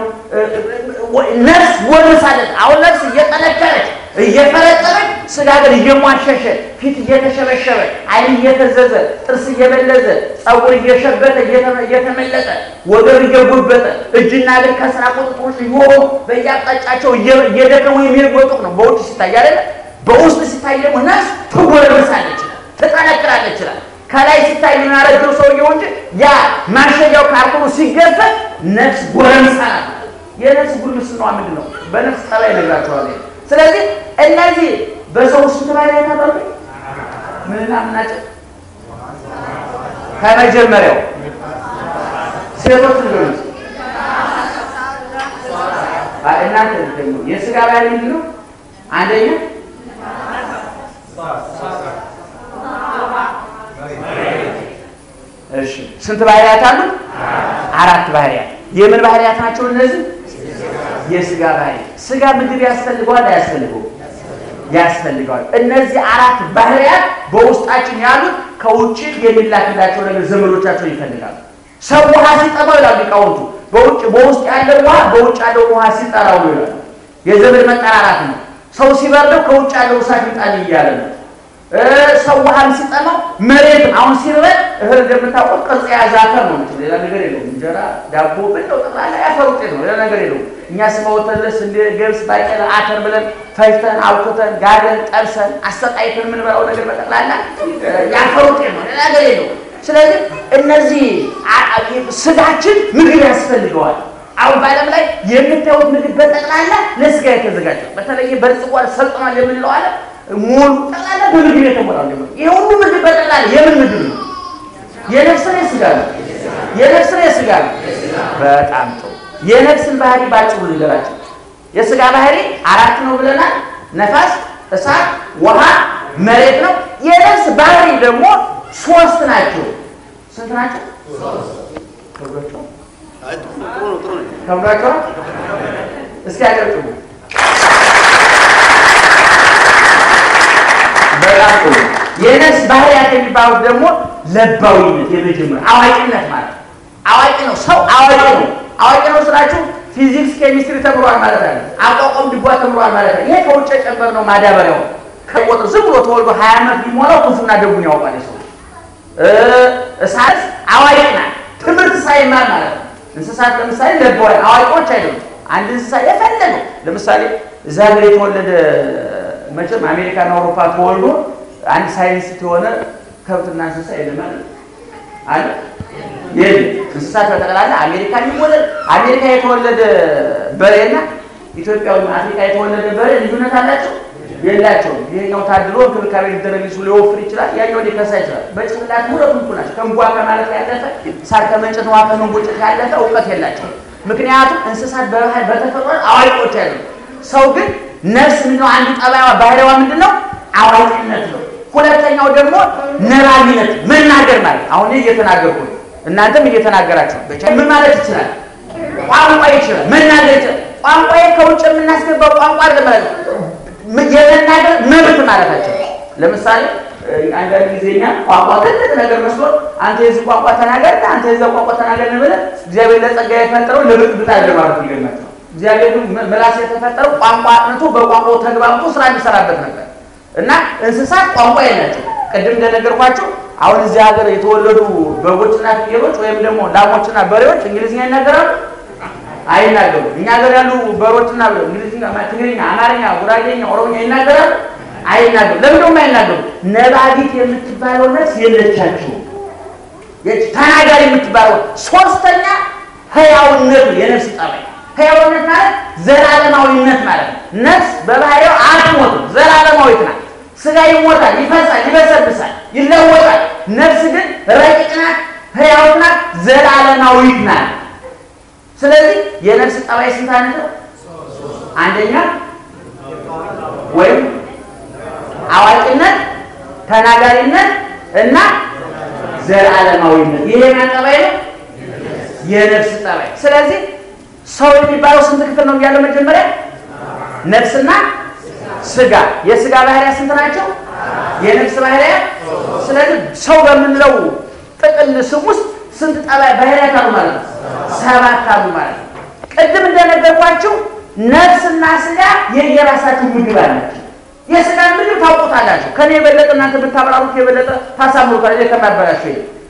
ነፍስ ጎርምሳለች። አሁን ነፍስ እየጠነከረች እየፈረጠረች፣ ስጋ ግን እየሟሸሸ ፊት እየተሸበሸበ፣ ዓይን እየተዘዘ፣ ጥርስ እየበለዘ፣ ጸጉር እየሸበተ እየተመለጠ፣ ወገብ እየጎበጠ፣ እጅና እግር ከስራ ቁጥጥሮች እየሆኑ በየአቅጣጫቸው እየደከሙ የሚርጎጡቅ ነው በውጭ ሲታይ አይደለ። በውስጥ ሲታይ ደግሞ ነፍስ ትጎረምሳለች፣ ትጠነክራለች ይችላል ከላይ ሲታይ የሚያረጀው ሰውየው እንጂ ያ ማሸጊያው ካርቶኑ ሲገፈት ነፍስ ጎረምሳ ናት። የነፍስ ጉርምስናዋ ምንድን ነው? በነፍስ ጠባይ ነግራቸዋል። ስለዚህ እነዚህ በሰው ስንት ባይ ላይ ታጠሩ ምንና ምናቸው ከመጀመሪያው ሴቶች ልጆች እናንተ ልትገኙ የስጋ ባይ ምንድን ነው? አንደኛ እሺ ስንት ባህሪያት አሉት? አራት ባህሪያት። የምን ባህሪያት ናቸው እነዚህ? የስጋ ባህሪ። ስጋ ምግብ ያስፈልገዋል አያስፈልገውም? ያስፈልገዋል። እነዚህ አራት ባህሪያት በውስጣችን ያሉት ከውጭ የሚላክላቸው ነገር ዘመዶቻቸው ይፈልጋሉ። ሰው ውሃ ሲጠማው ይላሉ ሊቃውንቱ፣ በውጭ በውስጥ ያለው ውሃ በውጭ ያለው ውሃ ሲጠራው ነው ይላሉ። የዘመድ መጠራራት ነው። ሰው ሲበርደው ከውጭ ያለው እሳት ይጣል እያለ ነው። ሰው ውሃም ሲጠማው መሬት አሁን ሲርበን እህል እንደምታውቁት ቅርጽ የያዘ አፈር ነው። ሌላ ነገር የለውም። እንጀራ ዳቦ ብለው ጠቅላላ ያፈር ውጤት ነው። ሌላ ነገር የለውም። እኛ ስመወተን ስንዴ፣ ገብስ፣ ባቄላ፣ አተር ብለን ፈጅተን አውክተን ጋገን ጠብሰን አሰቃይተን የምንበላው ነገር በጠቅላላ ያፈር ውጤት ነው። ሌላ ነገር የለውም። ስለዚህ እነዚህ ስጋችን ምግብ ያስፈልገዋል። አሁን በዓለም ላይ የምታዩት ምግብ በጠቅላላ ለስጋ የተዘጋጀ በተለይ በልጽጓል ሰልጥኗል የምንለው አለ ሙሉ ጠቅላላ በምግብ የተሞላ ነው። ይሄ ሁሉ ምግብ በጠቅላላ የምን ምግብ ነው? የነፍስ ነው የስጋ ነው? የነፍስ ነው የስጋ ነው? በጣም ጥሩ። የነፍስን ባህሪ ባጭሩ ልንገራቸው። የስጋ ባህሪ አራት ነው ብለናል። ነፋስ፣ እሳት፣ ውሃ፣ መሬት ነው። የነፍስ ባህሪ ደግሞ ሶስት ናቸው። ስንት ናቸው? ከብዷቸው እስኪ ያቀርጥሙ በጣም ጥሩ። የነፍስ ባህሪያት የሚባሉት ደግሞ ለባዊነት፣ የመጀመሪያ አዋቂነት ማለት ነው። አዋቂ ነው ሰው አዋቂ ነው። አዋቂ ነው ስላችሁ ፊዚክስ፣ ኬሚስትሪ ተምሯል ማለት አለ። አቋቋም ድጓ ተምሯል ማለት አለ። ይሄ ከውጭ የጨመርነው ማዳበሪያው ከቆጥር ዝም ብሎ ተወልዶ ሀያ ዓመት ቢሞላው ክፉና ደጉን ያውቃል ሰው። እሳት አዋቂ ናት፣ ትምህርት ሳይማር ማለት ነው። እንስሳት ለምሳሌ ለባዊ አዋቂዎች አይደሉም። አንድ እንስሳ የፈለገው ለምሳሌ እዛ ሀገር የተወለደ መቼም አሜሪካና አውሮፓ ተወልዶ አንድ ሳይንስ የሆነ ከብትና እንስሳ የለም አለ የለም። እንስሳት በጠቅላላ አሜሪካ የሚወለድ አሜሪካ የተወለደ በሬና ኢትዮጵያዊ አፍሪካ የተወለደ በሬ ልዩነት አላቸው የላቸውም። ይሄኛው ታድሎ እንክብካቤ ሊደረግ ይሱ ሊወፍር ይችላል፣ ያኛው ሊከሳ ይችላል። በጭንቅላት ሁለቱም እኩል ናቸው። ከእንቧ ከማለት ያለፈ ሳር ከመንጨት ውሃ ከመንቦጨት ያለፈ እውቀት የላቸውም። ምክንያቱም እንስሳት በባህል በተፈጥሮ አዋቂዎች አይደሉም። ሰው ግን ነፍስ ምንድነው? አንዱ ጠባይዋ ባህሪዋ ምንድን ነው? አዋቂነት ነው። ሁለተኛው ደግሞ ነባቢነት መናገር ማለት አሁን እየተናገርኩ ነው፣ እናንተም እየተናገራችሁ ምን ማለት ይችላል? ቋንቋ ይችላል፣ መናገር ይችላል። ቋንቋዬ ከውጭ የምናስገባው ቋንቋ አይደለም ማለት የመናገር መብት ማለታቸው። ለምሳሌ አንዳንድ ጊዜ እኛ ቋንቋ ትልቅ ነገር መስሎ አንተ የዚህ ቋንቋ ተናገር፣ አንተ የዛ ቋንቋ ተናገር ብለህ እግዚአብሔር ለጸጋ የፈጠረው ለብጥብጥ አይደለም ማለት ይገኛል። እግዚአብሔር ምላስ የተፈጠረው ቋንቋ አጥንቶ በቋንቋው ተግባብቶ ስራ የሚሰራበት ነበር እና እንስሳት ቋንቋ የላቸው። ቅድም እንደነገርኳቸው አሁን እዚህ ሀገር የተወለዱ በጎችና ፍየሎች ወይም ደግሞ ላሞችና በሬዎች እንግሊዝኛ ይናገራሉ? አይናገሩም። እኛ ሀገር ያሉ በሮችና እንግሊዝኛ፣ ትግርኛ፣ አማርኛ፣ ጉራጌኛ፣ ኦሮምኛ ይናገራሉ? አይናገሩም። ለምን ደግሞ አይናገሩም? ነባቢት የምትባለው ነፍስ የለቻቸውም። ተናጋሪ የምትባለው ሶስተኛ ህያውነቱ የነፍስ ጠባይ ህያውነት ማለት ዘላለማዊነት ማለት ነው። ነፍስ በባህሪው አትሞትም፣ ዘላለማዊት ናት። ስጋ ይሞታል፣ ይፈሳል፣ ይበሰብሳል፣ ይለወጣል። ነፍስ ግን ረቂቅ ናት፣ ህያው ናት፣ ዘላለማዊት ናት። ስለዚህ የነፍስ ጠባይ ስንት አይነት ነው? አንደኛ ወይም አዋቂነት፣ ተናጋሪነት እና ዘላለማዊነት። ይሄ ማን ጠባይ ነው? የነፍስ ጠባይ። ስለዚህ ሰው የሚባለው ስንት ክፍል ነው ያለው? መጀመሪያ ነፍስና ስጋ። የስጋ ባህሪያ ስንት ናቸው? የነፍስ ባህሪያ። ስለዚህ ሰው በምንለው ጥቅል ስም ውስጥ ስንት ጠባይ ባህሪያት አሉ ማለት ነው? ሰባት አሉ ማለት ነው። ቅድም እንደነገርኳችሁ ነፍስና ስጋ የየራሳቸው ምግብ አላቸው። የስጋ ምግብ ታውቁታላችሁ። ከኔ የበለጠ እናንተ ብታብራሩት የበለጠ ታሳምሩታል። ከማበላቸው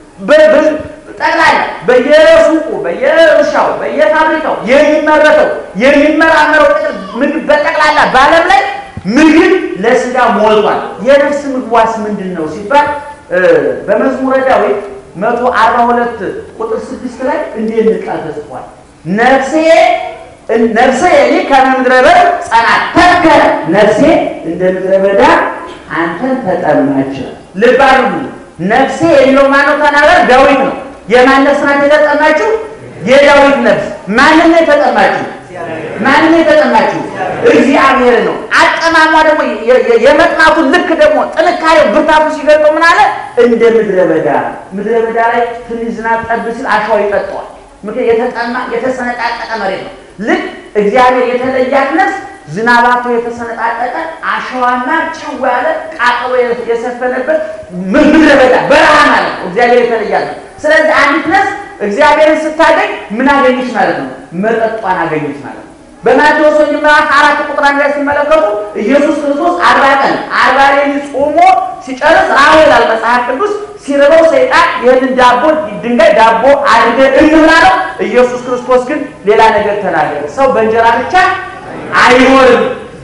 ጠቅላላ በየሱቁ በየእርሻው በየፋብሪካው የሚመረተው የሚመራመረው ምግብ በጠቅላላ በዓለም ላይ ምግብ ለስጋ ሞልቷል። የነፍስ ምግቧስ ምንድን ነው ሲባል በመዝሙረ ዳዊት መቶ አርባ ሁለት ቁጥር ስድስት ላይ እንዲህ የሚል ቃል ተጽፏል። ነፍሴ ነፍሴ እኔ ከምድረ በዳ ጸናት ተከለ ነፍሴ እንደ ምድረ በዳ አንተን ተጠማች። ልብ አድርጉ። ነፍሴ የሚለው ማነው? ተናገር ዳዊት ነው። የማን ነፍስ ናት የተጠማችው? የዳዊት ነፍስ። ማንን ነው የተጠማችው? ማንን ነው የተጠማችው? እግዚአብሔር ነው። አጠማሟ ደግሞ የመጥማቱን ልክ ደግሞ ጥንካሬው ብርታቱ ሲገልጠው ምን አለ? እንደ ምድረ በዳ ምድረ በዳ ላይ ትንሽ ዝናብ ጠብ ሲል አሸዋ ይጠጣዋል። ምክንያት የተጠማ የተሰነጣጠቀ መሬት ነው። ልክ እግዚአብሔር የተለያት ነፍስ ዝናባቶ የተሰነጣጠቀ አሸዋና ጨው ያለ ቃጠሎ የሰፈነበት ምድረ በዳ በረሃ ማለት ነው። እግዚአብሔር የተለያት ነው። ስለዚህ አንዲት ነፍስ እግዚአብሔርን ስታገኝ ምን አገኘች ማለት ነው? መጠጧን አገኘች ማለት ነው። በማቴዎስ ወንጌል ምዕራፍ አራት ቁጥር አንድ ላይ ሲመለከቱ ኢየሱስ ክርስቶስ አርባ ቀን አርባ ሌሊት ጾሞ ሲጨርስ ራሁ ይላል መጽሐፍ ቅዱስ ሲርበው ሰይጣን ይህንን ዳቦ ድንጋይ ዳቦ አድርገን እንብላ ነው። ኢየሱስ ክርስቶስ ግን ሌላ ነገር ተናገረ። ሰው በእንጀራ ብቻ አይኖርም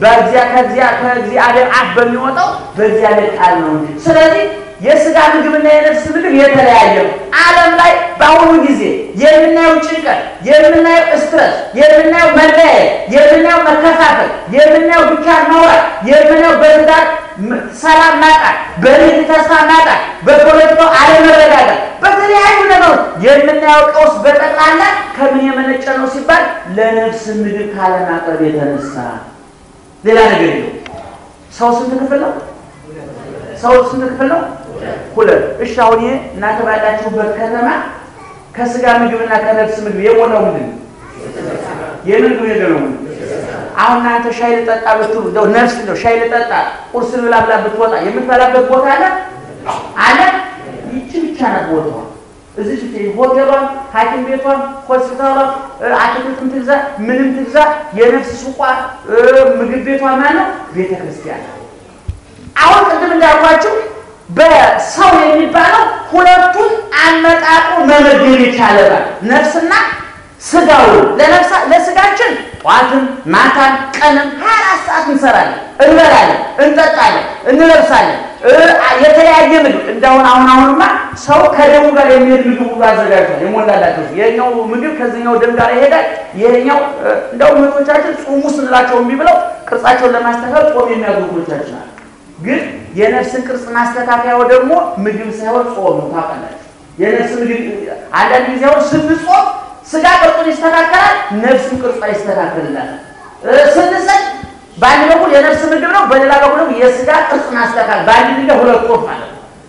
ከእግዚአብሔር አፍ በሚወጣው በእግዚአብሔር ቃል ነው እንጂ። ስለዚህ የስጋ ምግብና የነፍስ ምግብ የተለያየ ነው። ዓለም ላይ በአሁኑ ጊዜ የምናየው ጭንቀት፣ የምናየው ስትረስ፣ የምናየው መለያየት፣ የምናየው መከፋፈል፣ የምናየው ብቻን ማውራት፣ የምናየው በትዳር ሰላም ማጣት፣ በንግድ ተስፋ ማጣት፣ በፖለቲካው አለመረጋጋት፣ በተለያዩ ነገሮች የምናየው ቀውስ በጠቅላላ ከምን የመነጨ ነው ሲባል ለነፍስ ምግብ ካለማቅረብ የተነሳ ሌላ ነገር የለው። ሰው ስንት ክፍል ነው? ሰው ስንት ክፍል ነው? ሁለት። እሺ አሁን ይሄ እናንተ ባላችሁበት ከተማ ከስጋ ምግብና ከነፍስ ምግብ የሞላው ምንድን ነው? የምግብ ነገር ነው። አሁን እናንተ ሻይ ልጠጣ ብትሉ እንደው ነፍስ እንደው ሻይ ልጠጣ ቁርስ ልብላ ብላ ብትወጣ የምትበላበት ቦታ አለ አለ። ይቺ ብቻ ናት ቦታዋ። እዚህ ሆቴሏን፣ ሐኪም ቤቷን፣ ሆስፒታሏን፣ አትክልትም ትግዛ ምንም ትግዛ የነፍስ ሱቋ ምግብ ቤቷ ማለት ቤተ ክርስቲያን። አሁን ቅድም እንዳልኳችሁ በሰው የሚባለው ሁለቱን አመጣጡ መመገብ ይቻላል። ነፍስና ስጋውን ለስጋችን ጠዋትም ማታም ቀንም ሀያ አራት ሰዓት እንሰራለን፣ እንበላለን፣ እንጠጣለን፣ እንለብሳለን። የተለያየ ምግብ እንደሁን አሁን አሁንማ ሰው ከደሙ ጋር የሚሄድ ምግብ ሁሉ አዘጋጅቷል። የሞላላቸው ይሄኛው ምግብ ከዚህኛው ደም ጋር ይሄዳል። ይሄኛው እንደውም እህቶቻችን ጾሙ ስንላቸው እምቢ ብለው ቅርጻቸውን ለማስተካከል ጾም የሚያዙ እህቶቻችን አሉ። ግን የነፍስን ቅርጽ ማስተካከያው ደግሞ ምግብ ሳይሆን ጾም ነው። ታውቃላችሁ የነፍስ ምግብ አንዳንድ ጊዜ አሁን ስንጾም ስጋ ቅርጹን ይስተካከላል፣ ነፍስም ቅርጿ ይስተካከልላል። ስንሰጥ በአንድ በኩል የነፍስ ምግብ ነው፣ በሌላ በኩል ደግሞ የስጋ ቅርጽ ማስተካከል፣ በአንድ ድንጋይ ሁለት ወፍ ማለት ነው።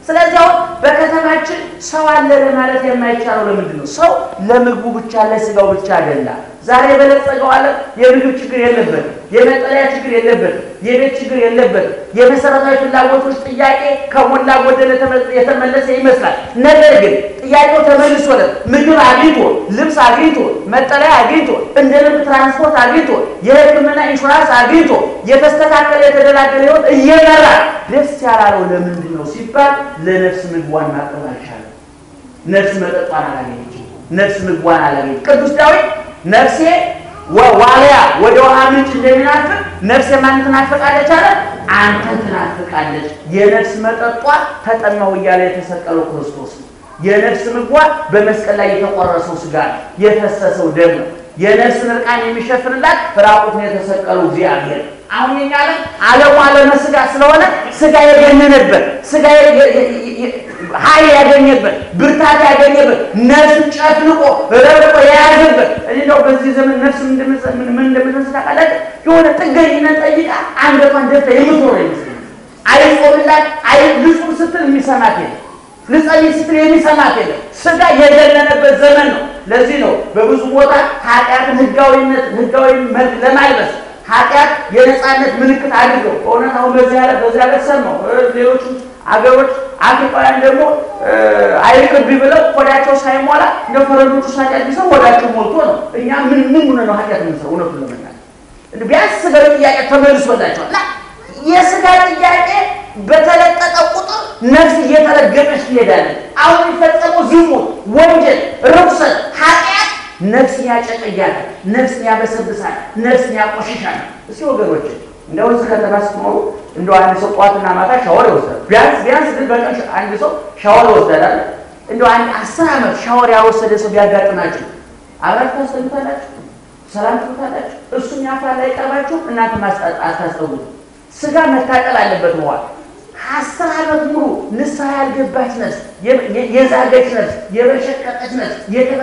ስለዚህ አሁን በከተማችን ሰው አለ ለማለት የማይቻለው ለምንድን ነው? ሰው ለምግቡ ብቻ ለስጋው ብቻ አይደላ። ዛሬ የበለጸገው ዓለም የምግብ ችግር የለበት፣ የመጠለያ ችግር የለበት፣ የቤት ችግር የለበት። የመሰረታዊ ፍላጎቶች ጥያቄ ከሞላ ጎደል የተመለሰ ይመስላል። ነገር ግን ጥያቄው ተመልሶለት ምግብ አግኝቶ፣ ልብስ አግኝቶ፣ መጠለያ አግኝቶ፣ እንደ ልብ ትራንስፖርት አግኝቶ፣ የሕክምና ኢንሹራንስ አግኝቶ፣ የተስተካከለ የተደላደለ ሕይወት እየመራ ደስ ያላለው ለምንድን ነው ሲባል ለነፍስ ምግቧን ማቅረብ አልቻለም። ነፍስ መጠጧን አላገኘችም። ነፍስ ምግቧን አላገኘች። ቅዱስ ዳዊት ነፍሴ ዋልያ ወደ ውሃ ምንጭ እንደሚናፍቅ ነፍሴ ማን ትናፍቃለች አለ? አንተን ትናፍቃለች። የነፍስ መጠጧ ተጠማው እያለ የተሰቀለው ክርስቶስ ነው። የነፍስ ምግቧ በመስቀል ላይ የተቆረሰው ስጋ ነው፣ የፈሰሰው ደም ነው። የነፍስን እርቃን የሚሸፍንላት ራቁትን የተሰቀለው እግዚአብሔር አሁን የኛ ዓለም ዓለሙ ዓለመ ስጋ ስለሆነ ስጋ የገነነበት ስጋ ኃይል ያገኘበት ብርታት ያገኘበት ነፍስን ጨፍልቆ ረብቆ የያዘበት እኔ እንደው በዚህ ዘመን ነፍስ ምን እንደምትመስል ታውቃላችሁ? የሆነ ጥገኝነት ጠይቃ አንገቷን ደፍታ የምትኖር ይመስለኛል። አይጾምላት አይ ልጹም ስትል የሚሰማት የለም። ልጸልይ ስትል የሚሰማት የለም። ስጋ የገነነበት ዘመን ነው። ለዚህ ነው በብዙ ቦታ ኃጢአትን ህጋዊነት ህጋዊ መልክ ለማልበስ ኃጢአት የነፃነት ምልክት አድርገው በእውነት አሁን በዚህ ያለ በዚህ ያለ ሰማው ሌሎቹ አገሮች አፍሪካውያን ደግሞ አይቅርብ ብለው ሆዳቸው ሳይሞላ እንደ ፈረንጆቹ ኃጢአት ቢሰው ሆዳቸው ሞልቶ ነው። እኛ ምን ምን ሆነ ነው ኃጢአት የምንሰራው? እውነቱን ለመናገር ቢያንስ ስጋ ጥያቄ ተመልሶላቸዋል እና የስጋ ጥያቄ በተለቀጠ ቁጥር ነፍስ እየተረገጠች ትሄዳለች። አሁን የሚፈጸመው ዝሙት፣ ወንጀል፣ ርኩሰት፣ ኃጢአት ነፍስን ያጨቀያል፣ ነፍስን ያበሰብሳል፣ ነፍስን ያቆሽሻል። እስኪ ወገኖች እንደው እዚህ ከተማ ስትኖሩ እንደው አንድ ሰው ጠዋትና ማታ ሻወር ይወስዳል። ቢያንስ ቢያንስ ግን በቀን አንድ ሰው ሻወር ይወስዳል። እንደው አንድ አስር ዓመት ሻወር ያልወሰደ ሰው ቢያጋጥማችሁ አብራችሁ ታስተምታላችሁ፣ ሰላም ትሉታላችሁ። እሱም ያፍራል አይቀርባችሁ፣ እናንተ አታስጠጉት። ስጋ መታጠል አለበት መዋል አስር ዓመት ሙሉ ንስሐ ያልገባች ነፍስ፣ የዛገች ነፍስ፣ የበሸቀጠች ነፍስ፣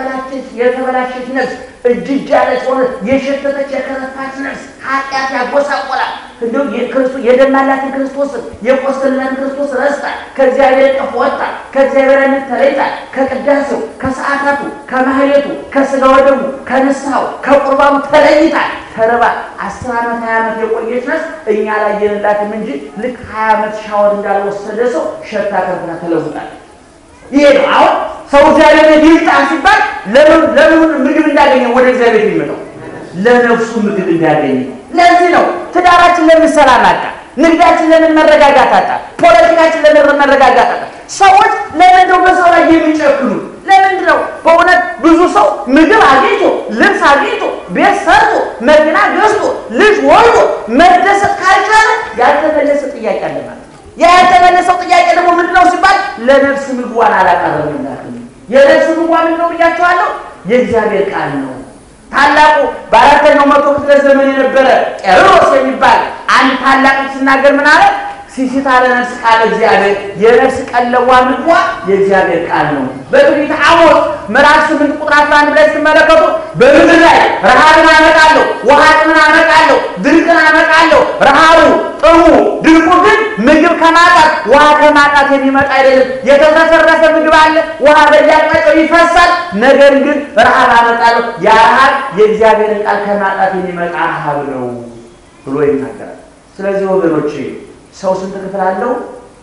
የተበላሸች ነፍስ፣ እጅ እጅ ያለች ሆነ የሸተተች የከረፋች ነፍስ ኃጢአት ያጎሳቆላል። እንደው የደማላትን ክርስቶስን የቆሰልናትን ክርስቶስ ረስታ ከእግዚአብሔር ቀፍ ወጣ ከእግዚአብሔርነት ተለይታ ከቅዳሴው ከሰዓታቱ ከማህሌቱ ከስጋ ወደሙ ከንስሐው ከቁርባኑ ተለይታ ተርባ አስር ዓመት ሀያ ዓመት የቆየች ነፍስ እኛ ላይ የሌላትም እንጂ ልክ ሀያ ዓመት ሻወር እንዳልወሰደ ሰው ሸታ ከርፍና ተለውጣል። ይሄ ነው አሁን ሰው እግዚአብሔር ቤት ይምጣ ሲባል ለምን ምግብ እንዳገኘ ወደ እግዚአብሔር የሚመጣው ለነፍሱ ምግብ እንዳገኘ። ለዚህ ነው ትዳራችን ለምን ሰላም አጣ? ንግዳችን ለምን መረጋጋት አጣ? ፖለቲካችን ለምን መረጋጋት አጣ? ሰዎች ለምን ነው በሰው ላይ የሚጨክኑት? ለምንድን ነው በእውነት ብዙ ሰው ምግብ አግኝቶ ልብስ አግኝቶ ቤት ሰርቶ መኪና ገዝቶ ልጅ ወልዶ መደሰት ካልቻለ ያልተመለሰ ጥያቄ አለ ማለት ነው። ያ ያልተመለሰው ጥያቄ ደግሞ ምንድን ነው ሲባል ለነፍስ ምግቧን አላቀረብላትም። የነፍስ ምግቧ ምንድን ነው ብያቸዋለሁ? የእግዚአብሔር ቃል ነው። ታላቁ በአራተኛው መቶ ክፍለ ዘመን የነበረ ቄርሎስ የሚባል አንድ ታላቅ ሲናገር ምን አለ? ሲሲታ ለነፍስ ቃል እግዚአብሔር የነፍስ ቀለቧ ምግቧ የእግዚአብሔር ቃል ነው። በትንቢተ አሞጽ ምዕራፍ ስምንት ቁጥር አስራ አንድ ላይ ስትመለከቱ በምድር ላይ ረሃብን አመጣለሁ፣ ውሃ ጥምን አመጣለሁ፣ ድርቅን አመጣለሁ። ረሃቡ ጥሙ ድርቁ ግን ምግብ ከማጣት ውሃ ከማጣት የሚመጣ አይደለም። የተተረፈ ምግብ አለ፣ ውሃ በየአቅጣጫው ይፈሳል። ነገር ግን ረሃብ አመጣለሁ። ያ ረሃብ የእግዚአብሔርን ቃል ከማጣት የሚመጣ ረሃብ ነው ብሎ ይናገራል። ስለዚህ ወገኖቼ ሰው ስንት ክፍል አለው?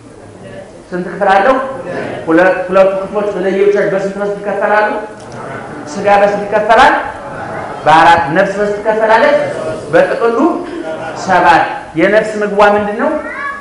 ስንት ክፍል አለው? ሁለቱ ክፍሎች ለየብቻ በስንት በስንት ይከፈላሉ? ስጋ በስንት ይከፈላል? በአራት ነፍስ በስንት ትከፈላለች? በጥቅሉ ሰባት። የነፍስ ምግቧ ምንድን ነው?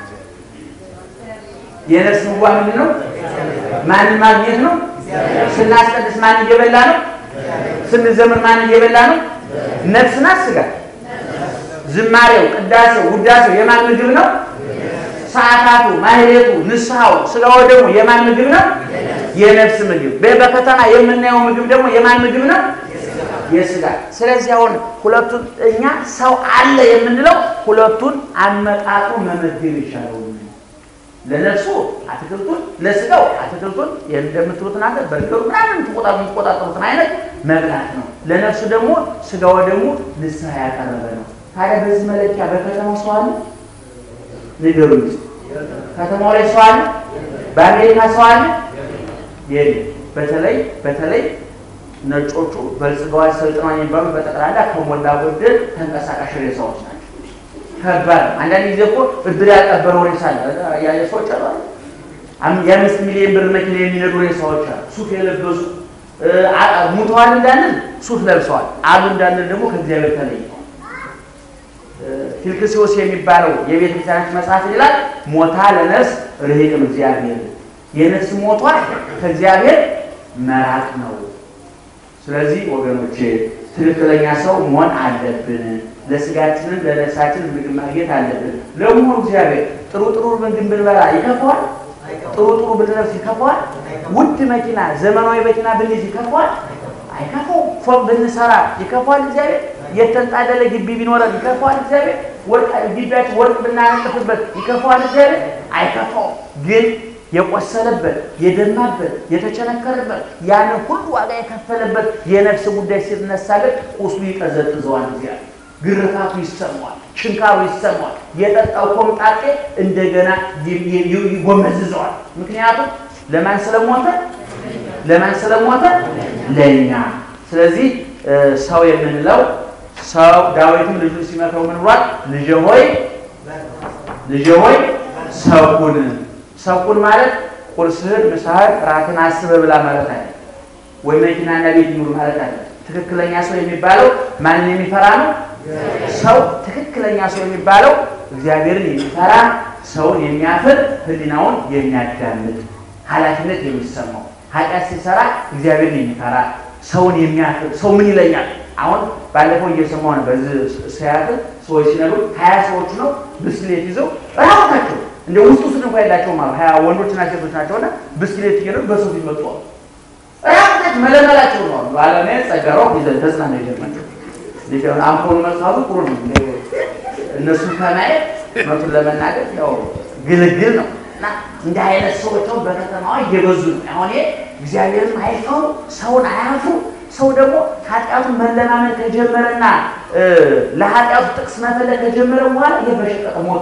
የነፍስ ምግቧ ምንድን ነው? ማንን ማግኘት ነው? ስናስቀድስ ማን እየበላ ነው? ስንዘምር ማን እየበላ ነው? ነፍስና ስጋ። ዝማሬው፣ ቅዳሴው፣ ውዳሴው የማን ምግብ ነው? ሰዓታቱ፣ ማህሌቱ፣ ንስሐው፣ ስጋው ደግሞ የማን ምግብ ነው? የነፍስ ምግብ። በከተማ የምናየው ምግብ ደግሞ የማን ምግብ ነው? የስጋ። ስለዚህ አሁን ሁለቱን እኛ ሰው አለ የምንለው ሁለቱን አመጣጡ መመገብ ይቻላል። ለነፍሱ አትክልቱን፣ ለስጋው አትክልቱን እንደምትሉት ናገር በርገሩ ምናምን የምትቆጣጠሩትን አይነት መብላት ነው። ለነፍሱ ደግሞ ስጋው ደግሞ ንስሐ ያቀረበ ነው። ታዲያ በዚህ መለኪያ በከተማው ሰው አለ? ንገሩኝ። ከተማው ላይ ሰው አለ? በአሜሪካ ሰው አለ የለም። በተለይ በተለይ ነጮቹ በልጽገዋል ሰልጥነዋል የሚባሉት በጠቅላላ ከሞላ ጎደል ተንቀሳቃሽ ሬሳዎች ናቸው። ከባድ ነው። አንዳንድ ጊዜ እኮ እድር ያልቀበረው ሬሳ አለ ያለ ሰዎች አሉ። የአምስት ሚሊዮን ብር መኪና የሚነዱ ሬሳዎች አሉ። ሱፍ የለበሱ ሙተዋል እንዳንል ሱፍ ለብሰዋል አሉ እንዳንል ደግሞ ከእግዚአብሔር ተለይተዋል። ፊልክስዮስ የሚባለው የቤተ ክርስቲያናችን መጽሐፍ ይላል ሞታ ለነፍስ ርሂቅም እግዚአብሔር የነፍስ ሞቷ ከእግዚአብሔር መራቅ ነው። ስለዚህ ወገኖቼ ትክክለኛ ሰው መሆን አለብን። ለስጋችንም ለነፍሳችን ምግብ ማግኘት አለብን። ለመሆኑ እግዚአብሔር ጥሩ ጥሩ ምግብ ብንበላ ይከፋዋል? ጥሩ ጥሩ ብንለብስ ይከፋዋል? ውድ መኪና ዘመናዊ መኪና ብንይዝ ይከፋዋል? አይከፋውም። ፎቅ ብንሰራ ይከፋዋል? እግዚአብሔር የተንጣለለ ግቢ ቢኖረን ይከፋዋል? እግዚአብሔር ወርቅ ግቢያችን ወርቅ ብናነጥፍበት ይከፋዋል? እግዚአብሔር አይከፋውም። ግን የቆሰለበት የደማበት የተቸነከረበት ያንን ሁሉ ዋጋ የከፈለበት የነፍስ ጉዳይ ሲነሳ ግን ቁስሉ ይቀዘቅዘዋል። እግዚአብሔር ግርፋቱ ይሰማዋል፣ ችንካሩ ይሰማዋል። የጠጣው ኮምጣጤ እንደገና ይጎመዝዘዋል። ምክንያቱም ለማን ስለሞተ ለማን ስለሞተ ለእኛ። ስለዚህ ሰው የምንለው ሰው ዳዊትም ልጁን ሲመክረው ምን ብሏል? ልጄ ሆይ ልጄ ሆይ ሰው ሁን ሰውን ማለት ቁርስህን፣ ምሳህን፣ ራትን አስበህ ብላ ማለት አለ ወይ መኪናና ቤት ይኑር ማለት አለ። ትክክለኛ ሰው የሚባለው ማንን የሚፈራ ነው? ሰው ትክክለኛ ሰው የሚባለው እግዚአብሔርን የሚፈራ ሰውን የሚያፍር ሕሊናውን የሚያዳምጥ ኃላፊነት የሚሰማው ኃጢአት ሲሰራ እግዚአብሔርን የሚፈራ ሰውን የሚያፍር ሰው ምን ይለኛል? አሁን ባለፈው እየሰማሁ ነው። በዚህ ሲያትል ሰዎች ሲነግሩ ሀያ ሰዎች ነው ብስክሌት ይዘው ራሳቸው እንደ ውስጡ ስን እንኳ የላቸውም አሉ ሀያ ወንዶችና ሴቶች ናቸውና ብስክሌት እየነዱ በሰው ፊት መጡ አሉ። ራሳቸው መለመላቸው ነው አሉ አለሜ ጸጋራው ይዘን ተጽናና ይጀርማቸው ሊሆን አምፖሉ መጽሐፉ ጥሩ ነው። እነሱ ከማየት እውነቱን ለመናገር ያው ግልግል ነው እና እንዲህ አይነት ሰዎች አሁን በከተማዋ እየበዙ ነው። አሁን እግዚአብሔርን አይፈሩ፣ ሰውን አያፍሩ። ሰው ደግሞ ኃጢአቱን መለማመን ከጀመረና ለኃጢአቱ ጥቅስ መፈለግ ከጀመረ በኋላ ይሄ በሸቀጠ ሞት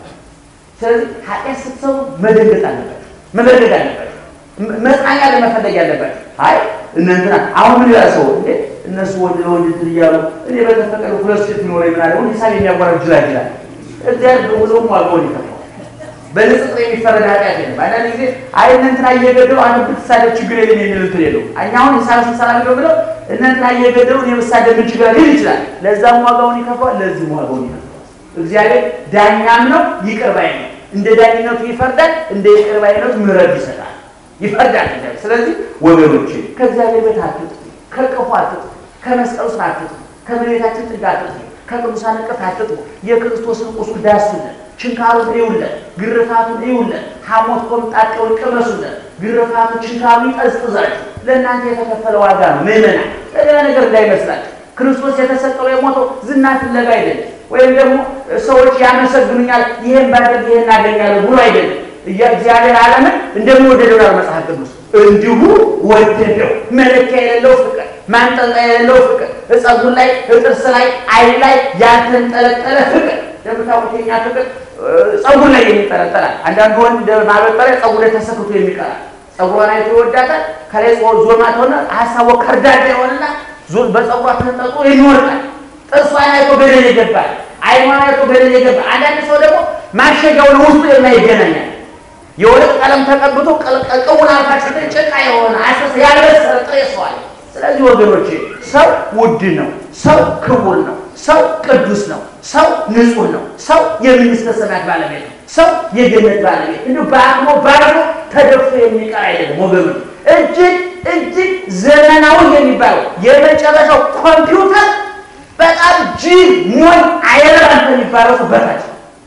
ስለዚህ ኃጢአት ስትሰሩ መደንገጥ አለባቸው፣ መበደግ አለባቸው፣ መጽናኛ ለመፈለግ ያለባቸው። አይ እነንትና አሁን ምን ይላል ሰው እንዴ እነሱ ወንድ ለወንድ እንትን እያሉ እኔ በተፈቀደ ሁለት ሴት ኖረ ይምናለ ሁን ሂሳብ የሚያጓራ ይችላል ይችላል እግዚአብሔር በሁሉም ዋጋውን ይከፍለዋል። በንጽጽር የሚፈረድ ኃጢአት የለም። አንዳንድ ጊዜ አይ እነንትና እየገደሉ አንተ ብትሳደብ ችግር የለም የሚል እንትን የለው። እኛ አሁን ሂሳብ ስንሰራ ነው ብለው እነንትና እየገደሉ እኔ ብሳደብ ምን ችግር ሊል ይችላል። ለዛም ዋጋውን ይከፍለዋል፣ ለዚህም ዋጋውን ይከፍለዋል። እግዚአብሔር ዳኛም ነው፣ ይቅር ባይ ነው። እንደ ዳኝነቱ ይፈርዳል፣ እንደ ይቅር ባይነቱ ምሕረት ይሰጣል፣ ይፈርዳል እግዚአብሔር። ስለዚህ ወገኖቼ ከእግዚአብሔር ቤት አትጥፉ፣ ከቅፉ አትጥፉ፣ ከመስቀሉ ስር አትጥፉ፣ ከመሬታችን ጥግ አትጥፉ፣ ከቅዱሳን እቅፍ አትጥፉ። የክርስቶስን ቁስል ዳሱለን፣ ችንካሩን እዩለን፣ ግርፋቱን እዩለን፣ ሐሞት ኮምጣጤውን ቅመሱለን። ግርፋቱ ችንካሩ ይጠዝጥዛችሁ። ለእናንተ የተከፈለ ዋጋ ነው ምዕመናን፣ ሌላ ነገር እንዳይመስላችሁ። ክርስቶስ የተሰቀለው የሞተው ዝና ፍለጋ አይደለም ወይም ደግሞ ሰዎች ያመሰግኑኛል ይሄን ባደርግ ይሄን አገኛለሁ ብሎ አይደለም። እግዚአብሔር ዓለምን እንደሚወደደው ያለው መጽሐፍ ቅዱስ እንዲሁ ወደደው። መለኪያ የሌለው ፍቅር፣ ማንጠልጠያ የሌለው ፍቅር፣ እጸጉር ላይ እጥርስ ላይ ዓይን ላይ ያልተንጠለጠለ ፍቅር። እንደምታውቁት የኛ ፍቅር ጸጉር ላይ የሚንጠለጠላል። አንዳንዱ ወንድ ማበጠሪያ ጸጉር ላይ ተሰክቶ የሚቀራል። ጸጉሯን አይቶ ይወዳታል። ከላይ ዞማ ተሆነ ሀሳቦ ከርዳዳ የሆነና በጸጉሯ ተንጠልጥሎ የሚወርቃል። ጥርሷን አይቶ ገደል ይገባል። አይኗን አይቶ ገደል ይገባል። አንዳንድ ሰው ደግሞ ማሸጊያውን ውስጡ የማይገናኛል የወርቅ ቀለም ተቀብቶ ቅውን አልፋችሁ ጭቃ የሆነ አሰስ ያልበሰለ ጥሬ ሰው አለ። ስለዚህ ወገኖቼ ሰው ውድ ነው። ሰው ክቡር ነው። ሰው ቅዱስ ነው። ሰው ንጹሕ ነው። ሰው የመንግሥተ ሰማያት ባለቤት ነው። ሰው የገነት ባለቤት እንዲሁ በአቅሞ ባርሞ ተደፍቶ የሚቀር አይደለም ወገኖች። እጅግ እጅግ ዘመናዊ የሚባለው የመጨረሻው ኮምፒውተር በጣም ጅል ሞኝ አይረባም ከሚባለው ሰው በታች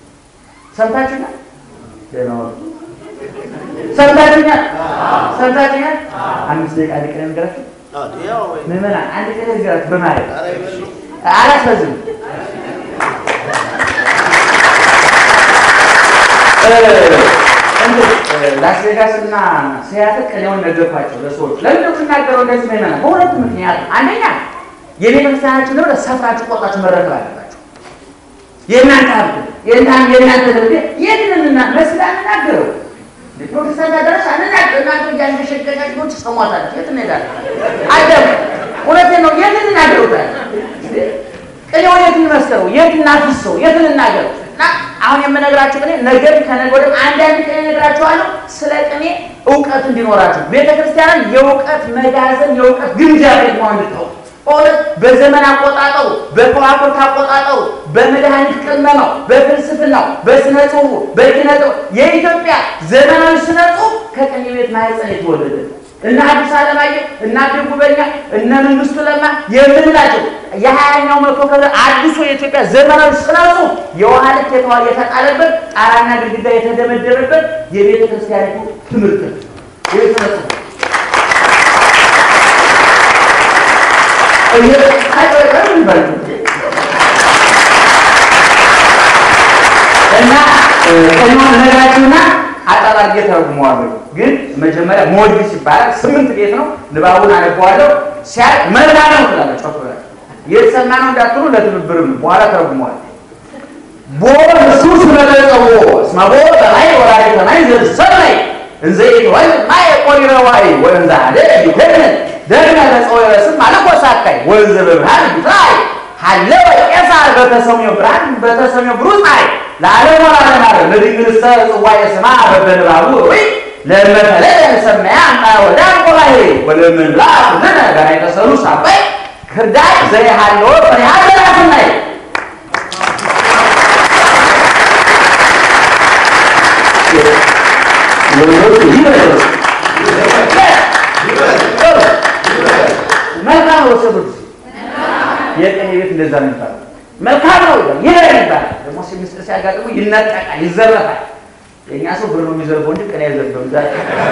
ሰምታችሁኛል? ሰምታችሁኛል? ሰምታችሁኛል? አምስት ደቂቃ አንድ ቀን ነገራችሁ ምዕመናን፣ አንድ ቀን ነገራችሁ በማለት አላስበዝም። ላስ ቬጋስ እና ሲያትል ቀኛውን ነገርኳቸው ለሰዎች። ለምን ነው የምናገረው እንደዚህ ምዕመናን? በሁለት ምክንያት አንደኛ የቤተ ክርስቲያናችን ንብረት ሰፍራችሁ ቆርጣችሁ መረከብ አለባችሁ። የእናንተ ሀብት የእናንተ ንብረት ይህንን መስላ እናገረው ፕሮቴስታንት አዳራሽ አንናገር እናንተ እያንገሸገሻችሁ ትሰሟታለች። የት እንሄዳለን? አለም እውነቴን ነው። የት እንናገሩታል? ቅኔው የት እንመስለው? የት እናፍሰው? የት እንናገረው? እና አሁን የምነግራችሁ ቅኔ ነገር ከነገ ወዲያ አንዳንድ ቅኔ እነግራችኋለሁ። ስለ ቅኔ እውቀት እንዲኖራችሁ ቤተ ክርስቲያንን የእውቀት መጋዘን የእውቀት ግምጃ ቤት መሆን እንድታውቁ በእውነት በዘመን አቆጣጠሩ፣ በከዋክብት አቆጣጠሩ፣ በመድኃኒት ቅመማው፣ በፍልስፍናው፣ በስነ ጽሁፉ፣ በኪነ ጥበብ የኢትዮጵያ ዘመናዊ ስነ ጽሁፍ ከቅኔ ቤት ማህፀን የተወለደ እነ አዲስ አለማየሁ እነ አቤ ጉበኛ እነ መንግስቱ ለማ የምንላቸው የሀያኛው መቶ ክፍለ አዲሱ የኢትዮጵያ ዘመናዊ ስነ ጽሁፍ የውሃ ልክ የተዋ- የተጣለበት ጣራና ግድግዳ የተደመደበበት የቤተ ክርስቲያኒቱ ትምህርት ነው። ይህ ስነ ጽሁፍ እና ቀኛውን ነገራችሁና አጣባርጌ ተረጉመዋለሁ። ግን መጀመሪያ ሞዲስ ይባላል። ስምንት ቤት ነው። ንባቡን አነበዋለሁ። ሲያልቅ መላ ነው ትላለህ። ጮክ ብለህ የተሰማ ነው እንዳትሉ፣ ለትብብርም ነው። በኋላ ተረጉመዋል። ቦ እሱ ስለገጸቦ እስመ ቦ ሰማይ ወራሪ ሰማይ ዘሰማይ እንዘ ይትወል ማይ ቆሪረ ዋይ ወእንዘ አደ ይተንን ደግመ ተጸወረ ስም አለቆሳካይ ወእንዘ በብርሃን ይትራይ ሀለወ ቄሳር በተሰሚው ብርሃን በተሰሚው ብሩህ ፀሐይ ለዓለም ወራለም አለ ለድንግልሰ ጽዋየ ስማ በበንባቡ ወይ ለመተለለ ሰማያ አምጣ ወዳ ቆላይ ወለምንላ ኩልነ ጋር የተሰሩ ሳባይ ክርዳይ ዘይሃለወ ፍሬሃ ዘራስናይ መልካም ነው ሰብር የቀኝ ቤት እንደዛ ነው የሚባለው። መልካም ነው ይላል ይላል ይባላል። ደግሞ ሲሚስጥር ሲያጋጥሙ ይነጠቃል፣ ይዘረፋል። የእኛ ሰው ብር ነው የሚዘርፈው እንጂ ቀን አይዘርፈም። ዛ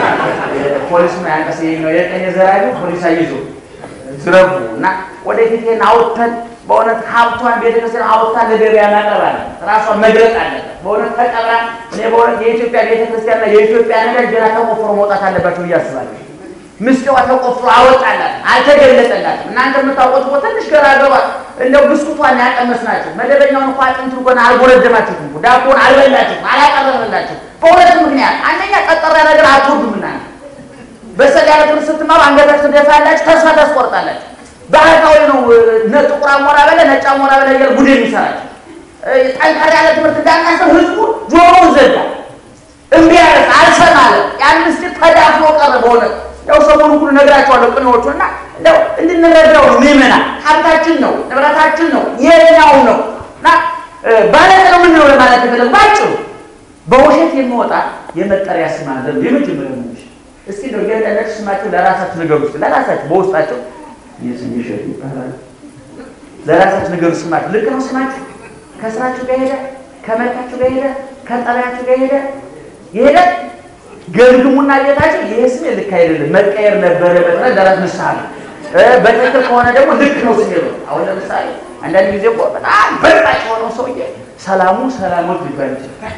ፖሊስ ነው ያንቀስ ነው የቀኝ ዘራቢ ፖሊስ አይዞ ዝረፉ እና ወደፊት ይሄን አውጥተን በእውነት ሀብቷን ቤተክርስቲያን አውጥታ ለገበያ ማቅረብ አለ ራሷን መግለጥ አለበት። በእውነት ተቀብራ እኔ በእውነት የኢትዮጵያ ቤተክርስቲያንና የኢትዮጵያ ነገር ገና ተቆፍሮ መውጣት አለባቸው ብዬ አስባለሁ። ምስጢሯ ተቆፍሮ አወጣላት አልተገለጠላትም። እናንተ የምታውቁት እኮ ትንሽ ገራገሯ እንደው ብስኩቷን ያቀመስናችሁ መደበኛውን እንኳ አጥንት እንኳን አልጎረደማችሁትም፣ ዳቦን አልበላችሁም፣ አላቀረበላችሁም። በሁለት ምክንያት አንደኛ ቀጠራ ነገር አትወዱም እናንተ በሰል ያለ ትምህርት ስትማሩ አንገታችሁ ትደፋላችሁ፣ ተስፋ ታስቆርጣላችሁ። ባህታዊ ነው ነ ጥቁር አሞራ በለ ነጭ አሞራ በለ እያለ ጉድ የሚሰራችሁ ጠንካራ ያለ ትምህርት እንዳናስብ ህዝቡ ጆሮውን ዘጋ፣ እምቢ ያለ አልሰማ አለ። ያን ምስጢር ተዳፍኖ ቀረ በእውነት ያው ሰሞኑን ሁሉ ነግራቸዋለሁ ቅኔዎቹ እና እንደው እንድንረዳው ነው። ምዕመናን ሀብታችን ነው፣ ንብረታችን ነው፣ የኛው ነው እና ባለቅ ነው ምንለው ለማለት ተፈለጉ ባጭሩ በውሸት የሚወጣ የመጠሪያ ስም አለ። የመጀመሪያ ሙሽ እስቲ ነው እያንዳንዳችሁ ስማችሁ ለራሳችሁ ንገሩ። ውስጥ ለራሳችሁ በውስጣቸው የስም ይሸት ይባላል። ለራሳችሁ ንገሩ ስማችሁ። ልክ ነው ስማችሁ ከስራችሁ ጋር ሄደ፣ ከመልካችሁ ጋር ሄደ፣ ከጠባያችሁ ጋር ሄደ ይሄደ ገምግሙና ቤታቸው ይሄ ስሜ ልክ አይደለም መቀየር ነበረበት ብለህ ለራስ ንስሐ ነው። በትክክል ከሆነ ደግሞ ልክ ነው ስሜ ነው። አሁን ለምሳሌ አንዳንድ ጊዜ እኮ በጣም በጣም የሆነው ሰውዬ ሰላሙ ሰላሞት ሊባል ይችላል።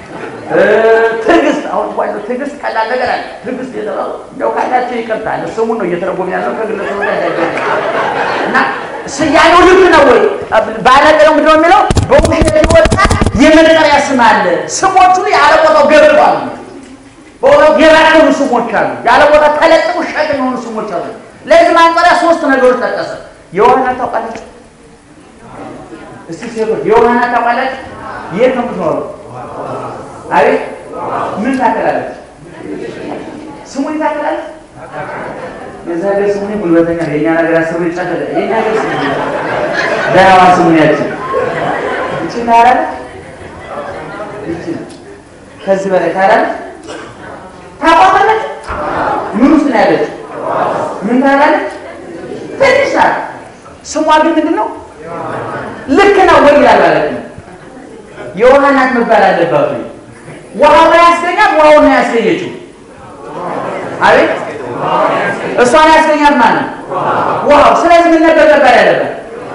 ትዕግስት አሁን እንኳን እንደው ትዕግስት ቀላል ነገር አለ። ትዕግስት የተባሉ እንደው ካላቸው ይቀርታል። ስሙን ነው እየተረጎም ያለው ከግለሰቡ ጋር እንዳይገናኝ እና ስያሜው ልክ ነው ወይ ባለቀ ነው ምንድነው የሚለው በውሸት የወጣ የመጠሪያ ስም አለ። ስሞቹ ያለ ቦታው ገብተዋል። በእውነት የባከኑ ስሞች አሉ። ያለ ቦታ ተለጥፉ ሸክም የሆኑ ስሞች አሉ። ለዚህ ማንጠሪያ ሶስት ነገሮች ጠቀሰ። የውሃና ታውቃላችሁ? እስቲ ሴቶች የውሃና ታውቃላችሁ? የት ነው የምትኖረው? አቤት ምን ታከላለች? ስሙን ታከላለች? የዛ ሀገር ስሙን ጉልበተኛ ነው። የእኛ ነገር አስቡ ይጫተለ የእኛ ሀገር ስሙ ደህዋ ስሙን ያችን እቺ ታላለች። እቺ ከዚህ በላይ ታላለች። ታቋታለች። ምን ውስጥ ነው ያለች? ምን ታላለች? ትንሽ ናት። ስሟ ግን ምንድን ነው? ልክ ነው ወይ ይላል ማለት ነው። የውሃ እናት መባል አለባት ወይ? ውሃው ነው ያስገኛት? ውሃውን ነው ያስገኘችው? አቤት እሷን ያስገኛት ማለት ነው ውሃው። ስለዚህ ምን ነበር መባል ያለበት?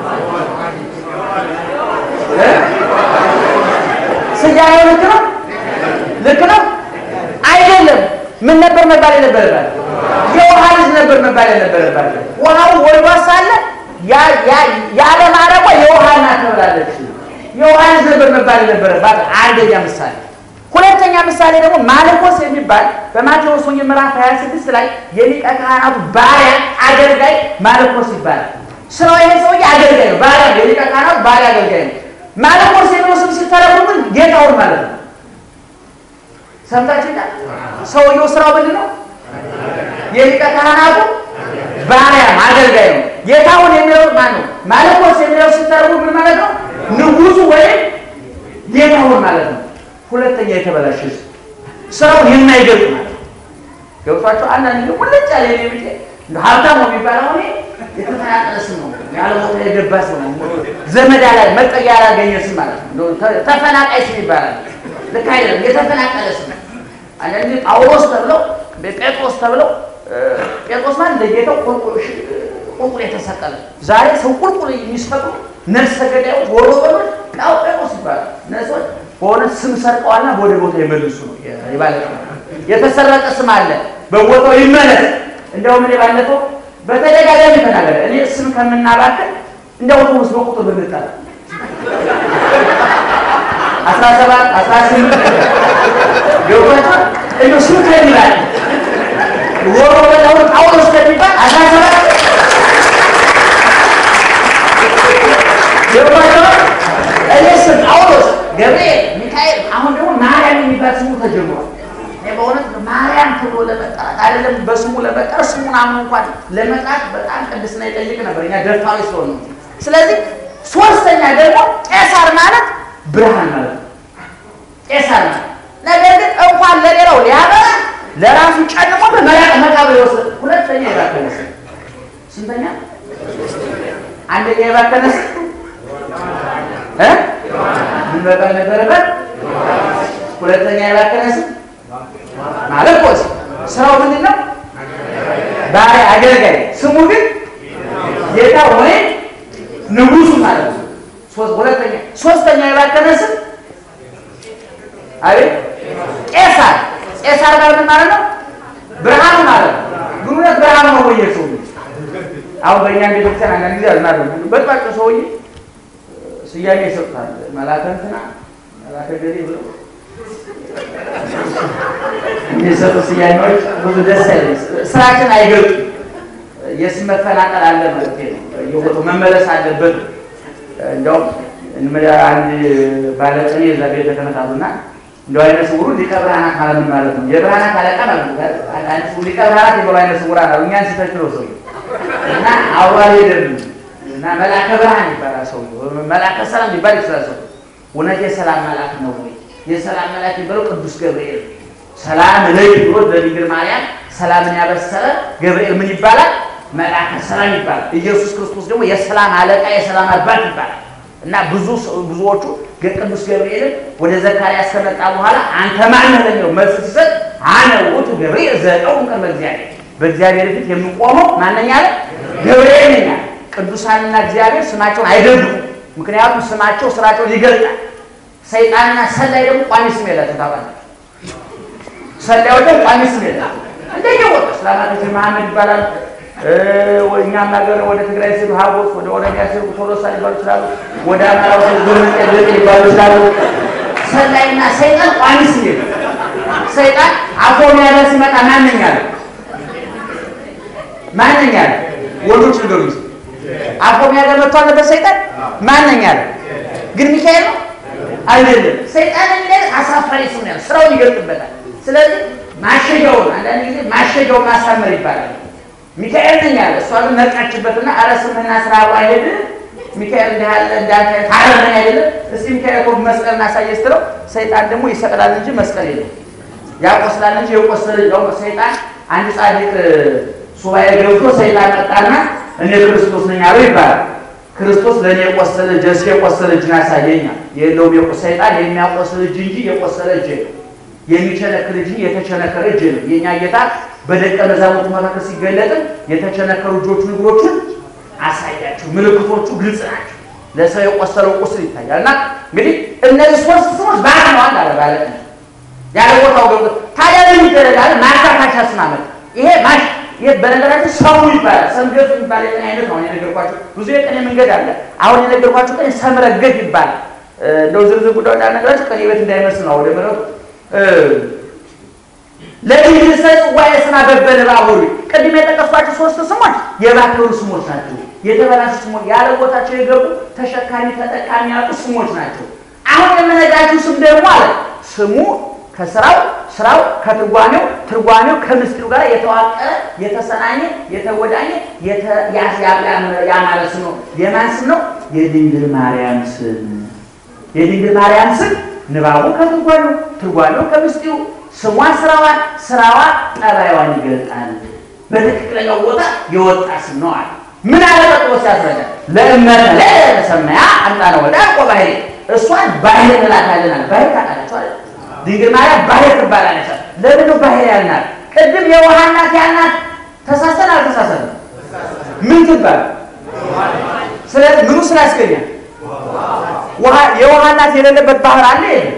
ስያሜው ልክ ነው? ልክ ነው አይደለም። ምን ነበር መባል የነበረባት? የውሃ ልጅ ነበር መባል የነበረባት። ውሃው ወልዷ ሳለ ያለ ማረቋ የውሃ እናት ተብላለች። የውሃ ልጅ ነበር መባል የነበረባት አንደኛ ምሳሌ። ሁለተኛ ምሳሌ ደግሞ ማልኮስ የሚባል በማቴዎስ ወንጌል ምዕራፍ 26 ላይ የሊቀ ካህናቱ ባሪያ አገልጋይ ማልኮስ ይባላል። ስራው ይሄ ሰውዬ አገልጋይ ነው፣ ባሪያ ነው። የሊቀ ካህናቱ ባሪያ አገልጋይ ነው። ማልኮስ የሚለው ስም ሲተረጉም ጌታውን ማለት ነው። ሰምታችሁ ሰውየው ስራው ምንድን ነው? የሊቀ ካህናቱ ባሪያ አገልጋይ ነው። ጌታውን የሚለው ማን ነው? ማልኮስ የሚለው ሲተረጉም ምን ማለት ነው? ንጉሱ ወይም ጌታውን ማለት ነው። ሁለተኛ የተበላሸ ስራውን የማይገልጥ ማለት ነው። ገብቷቸው አንዳንድ ጊዜ ቁልጭ ያለ የኔ ብጤ እንደ ሀብታሙ የሚባለው እኔ የተፈናቀለ ስም ነው። ያለ ቦታ የገባ ስም ነው። ዘመድ ላይ መጠጊያ ያላገኘ ስም ማለት ነው። ተፈናቃይ ስም ይባላል። ልክ አይደለም። የተፈናቀለ ስም አንዳንድ ጊዜ ጳውሎስ ተብለው ጴጥሮስ ተብለው ጴጥሮስ ማለት ለጌታው ቁልቁል የተሰቀለ ዛሬ ሰው ቁልቁል የሚሰቅሉ ነፍሰ ገዳዮች ወሮ በሎች ጴጥሮስ ይባላል። ነሶች በሆነ ስም ሰርቀዋልና ወደ ቦታ የመልሱ ነው ይባለ የተሰረቀ ስም አለ፣ በቦታው ይመለስ። እንደውም እኔ ባለፈው በተደጋጋሚ ተናገረ። እኔ ስም ከምናባክን እንደ አውቶቡስ በቁጥር ብንጠራ አስራ ሰባት አስራ ስምንት ገባቸው እንደ ስም ከሚባል ወሮ በላውን ጳውሎስ ከሚባል አስራ ሰባት ገባቸው እኔ ስም ጳውሎስ፣ ገብርኤል፣ ሚካኤል አሁን ደግሞ ማርያም የሚባል ስሙ ተጀምሯል። በእውነት ማርያም ተብሎ ለመጠራት አይደለም በስሙ ለመጠራት ስሙን አምኖ እንኳን ለመጥራት በጣም ቅድስና ይጠይቅ ነበር። እኛ ደፋሪ ስለሆነ ነው። ስለዚህ ሶስተኛ ደግሞ ቄሳር ማለት ብርሃን ማለት ነው። ቄሳር ማለት ነገር ግን እንኳን ለሌላው ሊያበራ ለራሱ ጨንቆ በመራቅ መቃብር ይወስድ። ሁለተኛ የባከነ ስም ስንተኛ? አንደኛ የባከነ ስም እ ምን መባል ነበረበት? ሁለተኛ የባከነ ስም ማለት ቆስ ስራው ምንድን ነው? ባሪያ አገልጋይ፣ ስሙ ግን ጌታ ወይም ንጉሱ ማለት ነው። ሶስት ሁለተኛ ሶስተኛ የባከነ ስም አቤት ቄሳር። ቄሳር ማለት ምን ማለት ነው? ብርሃኑ ማለት ነው። ግንኙነት ብርሃኑ ነው ወይ ሰው አሁን በእኛ ቤተክርስቲያን አንዳንድ ጊዜ አዝናለሁ። በጥባጭ ሰውዬ ስያሜ ይሰጡታል። መላከ እንትና መላከ ገሌ ብለው የሚሰጡ ስያሜዎች ብዙ ደስ አይለ ስራችን አይገልጡም። የስም መፈናቀል አለ ማለት ነው። የቦታው መመለስ አለበት። እንዲያውም አንድ ባለቅኔ እዛ ቤተ ክህነት አሉና እንደው አይነ ስውሩ ሊቀ ብርሃናት ማለት ምን ማለት ነው? የብርሃናት አለቃ ማለት ነው። አይነ ስውሩ ሊቀ ብርሃናት የሚለው አይነ ስውራን አሉ። እኛን ሲተክለው ሰው እና አውራ ሄደን እና መልአከ ብርሃን ይባላል ሰው መልአከ ሰላም ሊባል ይችላል ሰው እውነት የሰላም መልአክ ነው ወይ? የሰላም መልአክ የሚባለው ቅዱስ ገብርኤል ሰላም ለይ ብሎ ለድንግል ማርያም ሰላምን ያበሰረ ገብርኤል ምን ይባላል? መልአከ ሰላም ይባላል። ኢየሱስ ክርስቶስ ደግሞ የሰላም አለቃ የሰላም አባት ይባላል። እና ብዙ ብዙዎቹ ቅዱስ ገብርኤልን ወደ ዘካርያስ ከመጣ በኋላ አንተ ማነህ ለሚለው መልስ ሲሰጥ አነ ውእቱ ገብርኤል ዘእቀውም ቅድመ እግዚአብሔር፣ በእግዚአብሔር ፊት የምቆመው ማነኛ አለ? ገብርኤል ነኝ አለ። ቅዱሳንና እግዚአብሔር ስማቸውን አይደብቁም፣ ምክንያቱም ስማቸው ስራቸውን ይገልጣል። ሰይጣንና ሰላይ ደግሞ ቋሚ ስም የላቸው ታውቃለህ። ሰላዮች ደግሞ ቋሚ ስም የላቸው እንደየቦታ እስላማቶች መሐመድ ይባላል። እኛም ሀገር ወደ ትግራይ ሲሉ ሀጎስ፣ ወደ ኦሮሚያ ሲሉ ቶሎሳ ሊባሉ ይችላሉ። ወደ አማራው ሲሉ ዞርመጤ ሊባሉ ይችላሉ። ሰላይና ሰይጣን ቋሚ ስም የለም። ሰይጣን አፎሚያ ላይ ሲመጣ ማንኛ አለ ማንኛ አለ ወንዶች ነገሩ አፎሚያ ጋር መጥቶ አለበት ሰይጣን ማንኛ አለ ግን ሚካኤል ነው አይደለም። ሰይጣን የሚለ አሳፋሪ ስም ነው፣ ስራውን ይገልጥበታል። ስለዚህ ማሸጊያውን አንዳንድ ጊዜ ማሸጊያውን ማሳመር ይባላል። ሚካኤል ነኝ አለ። እሷ ግን ነቃችበትና አረ ስምህና ስራ አይሄድ ሚካኤል እንዲህ ያለ እንዳንተ ታረመኝ አይደለም። እስቲ ሚካኤል እኮ መስቀል እናሳየ ስትለው ሰይጣን ደግሞ ይሰቅላል እንጂ መስቀል የለም፣ ያቆስላል እንጂ የቆሰለ ነው። ሰይጣን አንድ ጻድቅ ሱባኤ ገብቶ ሰይጣን መጣና እኔ ክርስቶስ ነኝ አለው ይባላል። ክርስቶስ ለእኔ የቆሰለ እጅ እስኪ የቆሰለ እጅን አሳየኛል። የለውም ሰይጣን የሚያቆስል እጅ እንጂ የቆሰለ እጅ ነው። የሚቸነክር እጅ የተቸነከረ እጅ ነው። የእኛ ጌታ በደቀ መዛሙርቱ መካከል ሲገለጥም የተቸነከሩ እጆቹን እግሮቹን አሳያቸው። ምልክቶቹ ግልጽ ናቸው። ለሰው የቆሰለው ቁስል ይታያል። እና እንግዲህ እነዚህ ሶስት ስሞች ባለዋል አለ ባለ ያለ ቦታው ገብቶ ታዲያ ምን ይደረጋል? ማካካሻ ስም አመጣ። ይሄ ማሽ ይሄ በነገራችን ሰሙ ይባላል። ሰምገፍ የሚባል የቀን አይነት ነው የነገርኳቸው። ብዙ የቀን መንገድ አለ። አሁን የነገርኳቸው ቀን ሰምረገፍ ይባላል። እንደው ዝርዝር ጉዳዩ እንዳልነግራችሁ ቀን ቤት እንዳይመስል ነው ወደ ምረቱ ለድንግል ጽዋዬ ስና በበለ ባቡር ቅድም የጠቀስኳቸው ሶስት ስሞች የባከሩ ስሞች ናቸው። የተበላሹ ስሞች ያለ ቦታቸው የገቡ ተሸካሚ ተጠቃሚ ያጡ ስሞች ናቸው። አሁን የምነግራችሁ ስም ደግሞ አለ ስሙ ከስራው ስራው ከትርጓሜው ትርጓሜው ከምስጢሩ ጋር የተዋቀረ የተሰናኘ የተወዳኘ ያማረ ስም ነው። የማን ስም ነው? የድንግል ማርያም ስም። የድንግል ማርያም ስም ንባቡ ከትርጓሜው ትርጓሜው ከምስጢሩ ስሟ ስራዋን ስራዋ ጠባይዋን ይገልጣል። በትክክለኛው ቦታ የወጣ ስም ነው አለ። ምን አለ ቀጥሎ ሲያስረዳ ለእመተ ለተሰማያ አምጣነ ወዳ ቆ ባህሪ እሷን ባህር እንላታለን አለ። ባህር ታውቃላችሁ አይደል? ድንግል ማርያም ባህር ትባላለች። ለምን ባህር ያልናት? ቅድም የውሃ እናት ያልናት ተሳሰን አልተሳሰንም? ምን ትባል? ስለዚህ ምኑ ስላስገኛል? ውሃ የውሃ እናት የሌለበት ባህር አለ የለም?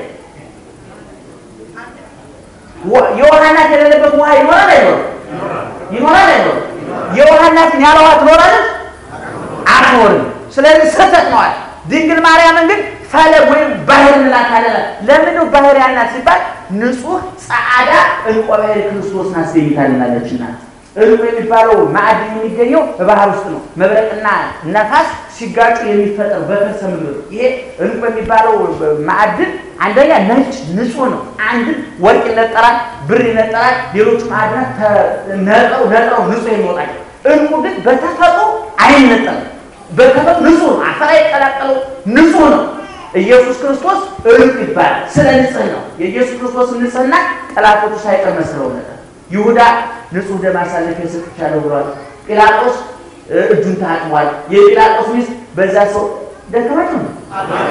የውሃ እናት የሌለበት ውሃ ይኖራል አይኖርም? ይኖራል አይኖርም? የውሃ እናትን ያለ ውሃ ትኖራለች? አትኖርም። ስለዚህ ስህተት ነዋል። ድንግል ማርያምን ግን ፈለግ ወይም ባህር እንላታለን። ለምን ነው ባህር ያልናት ሲባል ንጹሕ ጸዓዳ ዕንቆ ባህር ክርስቶስን አስገኝታልናለችና። ዕንቁ የሚባለው ማዕድን የሚገኘው በባህር ውስጥ ነው። መብረቅና ነፋስ ሲጋጩ የሚፈጠር በከርሰ ምድር። ይሄ ዕንቁ የሚባለው ማዕድን አንደኛ ነጭ ንጹሕ ነው። አንድን ወርቅ ይነጠራል፣ ብር ይነጠራል፣ ሌሎቹ ማዕድናት ነጥረው ነጥረው ንጹሕ የሚወጣቸው። ዕንቁ ግን በተፈጥሮ አይነጠርም። በተፈጥሮ ንጹሕ ነው። አፈር አይቀላቀለው ንጹሕ ነው። ኢየሱስ ክርስቶስ ዕንቁ ይባላል። ስለ ንጽህ ነው። የኢየሱስ ክርስቶስ ንጽህና ጠላቶቹ ሳይቀር መስለው ነበር። ይሁዳ ንጹሕ ደም አሳልፌ ሰጥቻለሁ ብሏል። ጲላጦስ እጁን ታጥቧል። የጲላጦስ ሚስት በዛ ሰው ደከማችሁ ነው።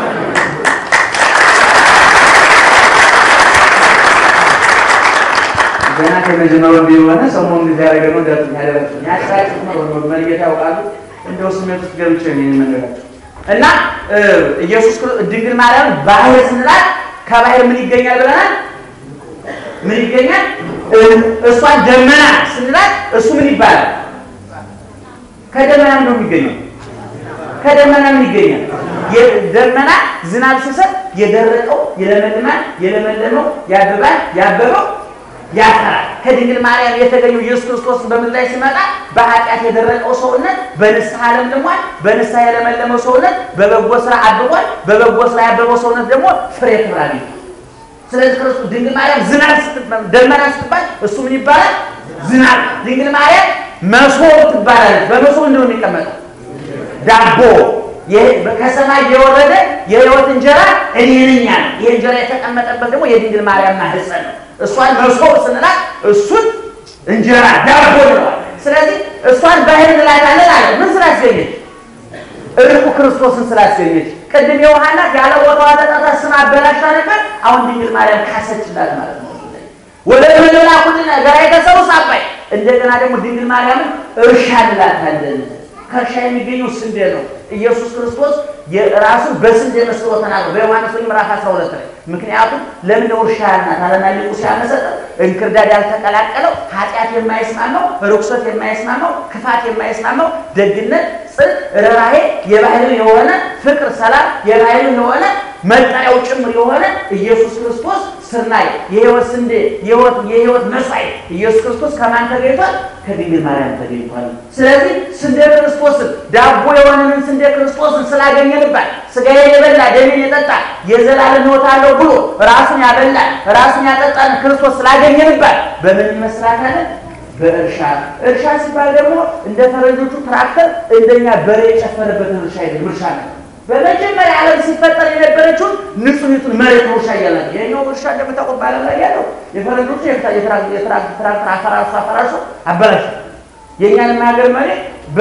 ገና ከመጀመሪያው ቢሆነ ሰሞኑን ጊዜ ያደረገ ነው ደረኛ ያደረግ ያሳጭት ነው መልጌታ ያውቃሉ። እንደው ስሜት ውስጥ ገብቼ ነው የምነግራቸው እና ኢየሱስ ድንግል ማርያም ባህር ስንላት ከባህር ምን ይገኛል ብለናል? ምን ይገኛል? እሷን ደመና ስንላት እሱ ምን ይባላል? ከደመና ነው የሚገኘው። ከደመና ምን ይገኛል? ደመና ዝናብ ሲሰጥ የደረቀው ይለመልማል፣ የለመለመው ያብባል፣ ያበበው ያፈራል። ከድንግል ማርያም የተገኘው ኢየሱስ ክርስቶስ በምድር ላይ ሲመጣ በኃጢአት የደረቀው ሰውነት በንስሐ ለምልሟል። በንስሐ የለመለመው ሰውነት በበጎ ስራ አብቧል። በበጎ ስራ ያበበው ሰውነት ደግሞ ፍሬ ክብራል። ስለዚህ ክርስቶስ ድንግል ማርያም ዝናብ ደመና ስትባል እሱ ምን ይባላል? ዝናብ። ድንግል ማርያም መሶብ ትባላለች። በመሶብ እንደው የሚቀመጠው ዳቦ ከሰማይ የወረደ የሕይወት እንጀራ እኔ ነኝ ያለ። ይህ እንጀራ የተቀመጠበት ደግሞ የድንግል ማርያም ማህፀን ነው። እሷን መሶብ ስንላት እሱን እንጀራ ዳቦ ይለዋል። ስለዚህ እሷን ባህር እንላታለን አለ። ምን ስላስገኘች? ዕንቁ ክርስቶስን ስላስገኘች። ቅድም የውሃና ያለ ቦታዋ ተጣጣ ስም አበላሻ ነበር። አሁን ድንግል ማርያም ካሰችላት ማለት ነው። ወደ ምንላ ሁሉ ነገር የተሰሩ ሳባይ እንደገና ደግሞ ድንግል ማርያምን እርሻ እንላታለን። ከእርሻ የሚገኘው ስንዴ ነው። ኢየሱስ ክርስቶስ የራሱን በስንዴ መስሎ ተናግሮ በዮሐንስ ወንጌል ምዕራፍ 12 ላይ ምክንያቱም ለምን እርሻ ያልናት አለና ሊቁ ሲያመሰጥ እንክርዳድ ያልተቀላቀለው ኃጢአት የማይስማማው ርኩሰት የማይስማማው ክፋት የማይስማማው ደግነት፣ ጽድቅ፣ ርኅራኄ የባህል የሆነ ፍቅር፣ ሰላም የባህል የሆነ መጠሪያው ጭምር የሆነ ኢየሱስ ክርስቶስ ስርናይ የሕይወት ስንዴ የሕይወት መስዋዕት ኢየሱስ ክርስቶስ ከማን ተገኝቷል? ከድንግል ማርያም ተገኝቷል። ስለዚህ ስንዴ ክርስቶስን ዳቦ የሆነንን ስንዴ ክርስቶስን ስላገኘንባት ስጋዬን የበላ ደሜን የጠጣ የዘላለም ሕይወት አለው ብሎ ራሱን ያበላ ራሱን ያጠጣን ክርስቶስ ስላገኘንባት በምን ይመስላታለን? በእርሻ እርሻ ሲባል ደግሞ እንደ ፈረንጆቹ ትራክተር እንደኛ በሬ የጨፈረበትን እርሻ አይደለም። እርሻ ነው። በመጀመሪያ ዓለም ሲፈጠር የነበረችውን ንጹሕቱን መሬት ነው እርሻ እያለ የኛው እርሻ እንደምታውቁት በዓለም ላይ ያለው የፈረንጆቹ የትራክተር አፈራርሶ አፈራርሶ አበላሽ የእኛንም ሀገር መሬት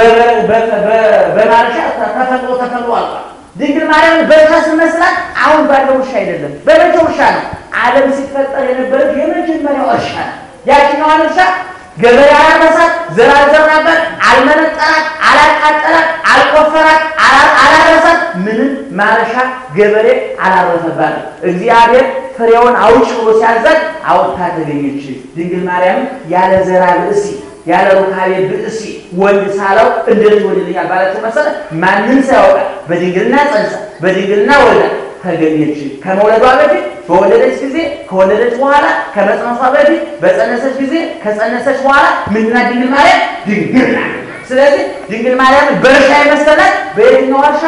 በማረሻ ተፈጥሮ ተፈጥሮ አልቋል። ድንግል ማርያም በእርሻ ስመስላት አሁን ባለው እርሻ አይደለም፣ በመቼው እርሻ ነው። ዓለም ሲፈጠር የነበረች የመጀመሪያው እርሻ ነው። ያችኛዋን እርሻ ገበሬ አላረሳት፣ ዘር አልዘራበት፣ አልመነጠራት፣ አላቃጠላት፣ አልቆፈራት፣ አላረሳት። ምንም ማረሻ ገበሬ አላረሰባት። እግዚአብሔር ፍሬውን አውጭ ብሎ ሲያዛት አውጥታ ተገኘች። ድንግል ማርያም ያለ ዘራ ብእሲ ያለ ሩካቤ ብእሲ ወንድ ሳለው እንዴት ወልድልኛል ባለችው መሰረት ማንም ሳያውቃት በድንግልና ጸንሳ በድንግልና ወልዳ ተገኘች። ከመውለዷ በፊት በወለደች ጊዜ፣ ከወለደች በኋላ፣ ከመጽነሷ በፊት፣ በጸነሰች ጊዜ፣ ከጸነሰች በኋላ ምንድና ድንግል ማርያም ድንግል ናት። ስለዚህ ድንግል ማርያምን በእርሻ የመሰላት በየትኛው ዋሻ?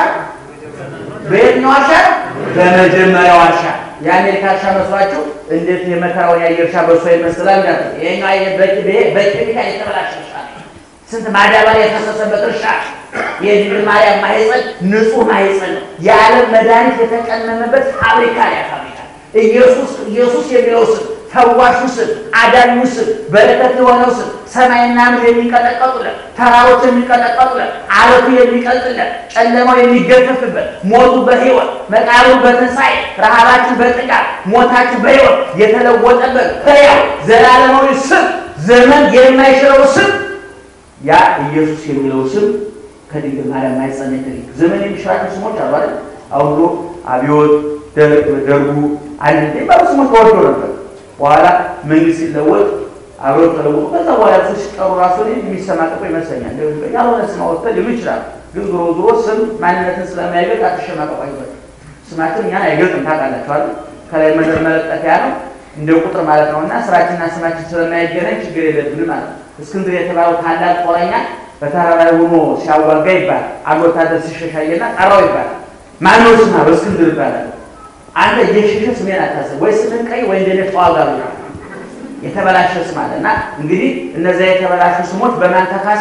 በየትኛው ዋሻ? በመጀመሪያው ዋሻ። የአሜሪካ እርሻ መስሏችሁ እንዴት የመከራውን ያየ እርሻ በእሷ ይመስላል? ይሄኛው በኬሚካል የተበላሸ እርሻ ነው። ስንት ማዳበሪያ የፈሰሰበት እርሻ። የድንግል ማርያም ማህፀን ንጹህ ማህፀን ነው። የዓለም መድኃኒት የተቀመመበት ፋብሪካ ያ ፋብሪካ ኢየሱስ ኢየሱስ የሚለው ስም ፈዋሹ ስም አዳኙ ስም በረከት የሆነው ስም ሰማይና ምድር የሚቀጠቀጡለት ተራሮች የሚቀጠቀጡለት አለቱ የሚቀልጥለት ጨለማው የሚገፈፍበት ሞቱ በሕይወት መቃብሩ በትንሣኤ ረሃባችን በጥጋብ ሞታችን በሕይወት የተለወጠበት ሕያው ዘላለማዊ ስም ዘመን የማይሽረው ስም ያ ኢየሱስ የሚለው ስም ከድንግል ማርያም ማኅፀን የተገኘ ዘመን የሚሽራቸው ስሞች አሉ አይደል? አሁን ድሮ አብዮት፣ ደርጉ አንድ የሚባሉ ስሞች ተወዶ ነበር። በኋላ መንግስት ሲለወጥ አብዮት ተለወጡ። ከዛ በኋላ ሲቀሩ ራሱ የሚሰማቀቁ ይመስለኛል። ያልሆነ ስም አወጥተህ ሊሉ ይችላል። ግን ዞሮ ዞሮ ስም ማንነትን ስለማይገልጥ አትሸማቀቁ አይባልም። ስማችን እኛን አይገልጥም። ታውቃላችኋል። ከላይ መደር መለጠፊያ ነው እንደ ቁጥር ማለት ነው እና ስራችንና ስማችን ስለማይገናኝ ችግር የለብንም ማለት ነው። እስክንድር የተባለው ታላቅ ጦረኛ በተራራ ላይ ሆኖ ሲያዋጋ ይባላል። አንድ ወታደር ሲሸሻየና ጠራው ይባላል። ማነው ስማ? በእስክንድር ይባላል። አንተ እየሸሸ ስሜን አታስብ፣ ወይ ስምን ቀይ ወይ እንደኔ ተዋጋ ብሎ የተበላሸ ስም አለ እና እንግዲህ እነዚያ የተበላሹ ስሞች በማን ተካሰ?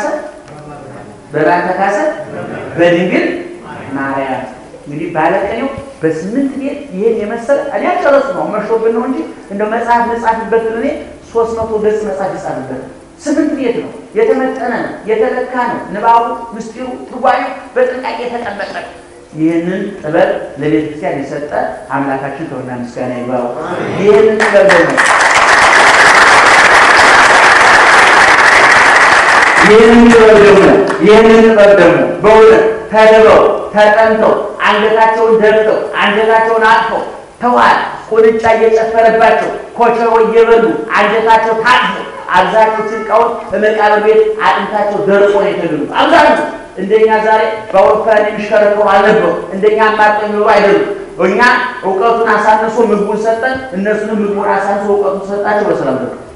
በማን ተካሰ? በድንግል ማርያም። እንግዲህ ባለቀኔው በስምንት ቤት ይህን የመሰለ እኔ አልጨረሱ ነው መሾብን ነው እንጂ እንደው መጽሐፍ መጻፍበት እኔ ሶስት መቶ ገጽ መጽሐፍ ይጻፍበት ስምንት ቤት ነው የተመጠነ ነው የተለካ ነው። ንባቡ፣ ምስጢሩ፣ ትርጓሜው በጥንቃቄ የተቀመጠ ነው። ይህንን ጥበብ ለቤተ ክርስቲያን የሰጠ አምላካችን ክብርና ምስጋና ይግባው። ይህንን ጥበብ ደግሞ ይህንን ጥበብ ደግሞ ይህንን ጥበብ ደግሞ በእውነት ተድበው ተጠምተው አንገታቸውን ደፍተው አንገታቸውን አጥፈው ተዋል ቁንጫ እየጨፈረባቸው ኮቸሮ እየበሉ አንጀታቸው ታጥፎ አብዛኞቹ ዕቃውን በመቃብር ቤት አጥንታቸው ደርቆ ነው የተገኙት። አብዛኞቹ እንደኛ ዛሬ በአውሮፕላን የሚሽከረከሩ አልነበሩ። እንደኛ አማርጦ የሚኖሩ አይደሉም። እኛ እውቀቱን አሳንሶ ምግቡን ሰጠን፣ እነሱንም ምግቡን አሳንሶ እውቀቱን ሰጣቸው። በሰላም ደረሱ።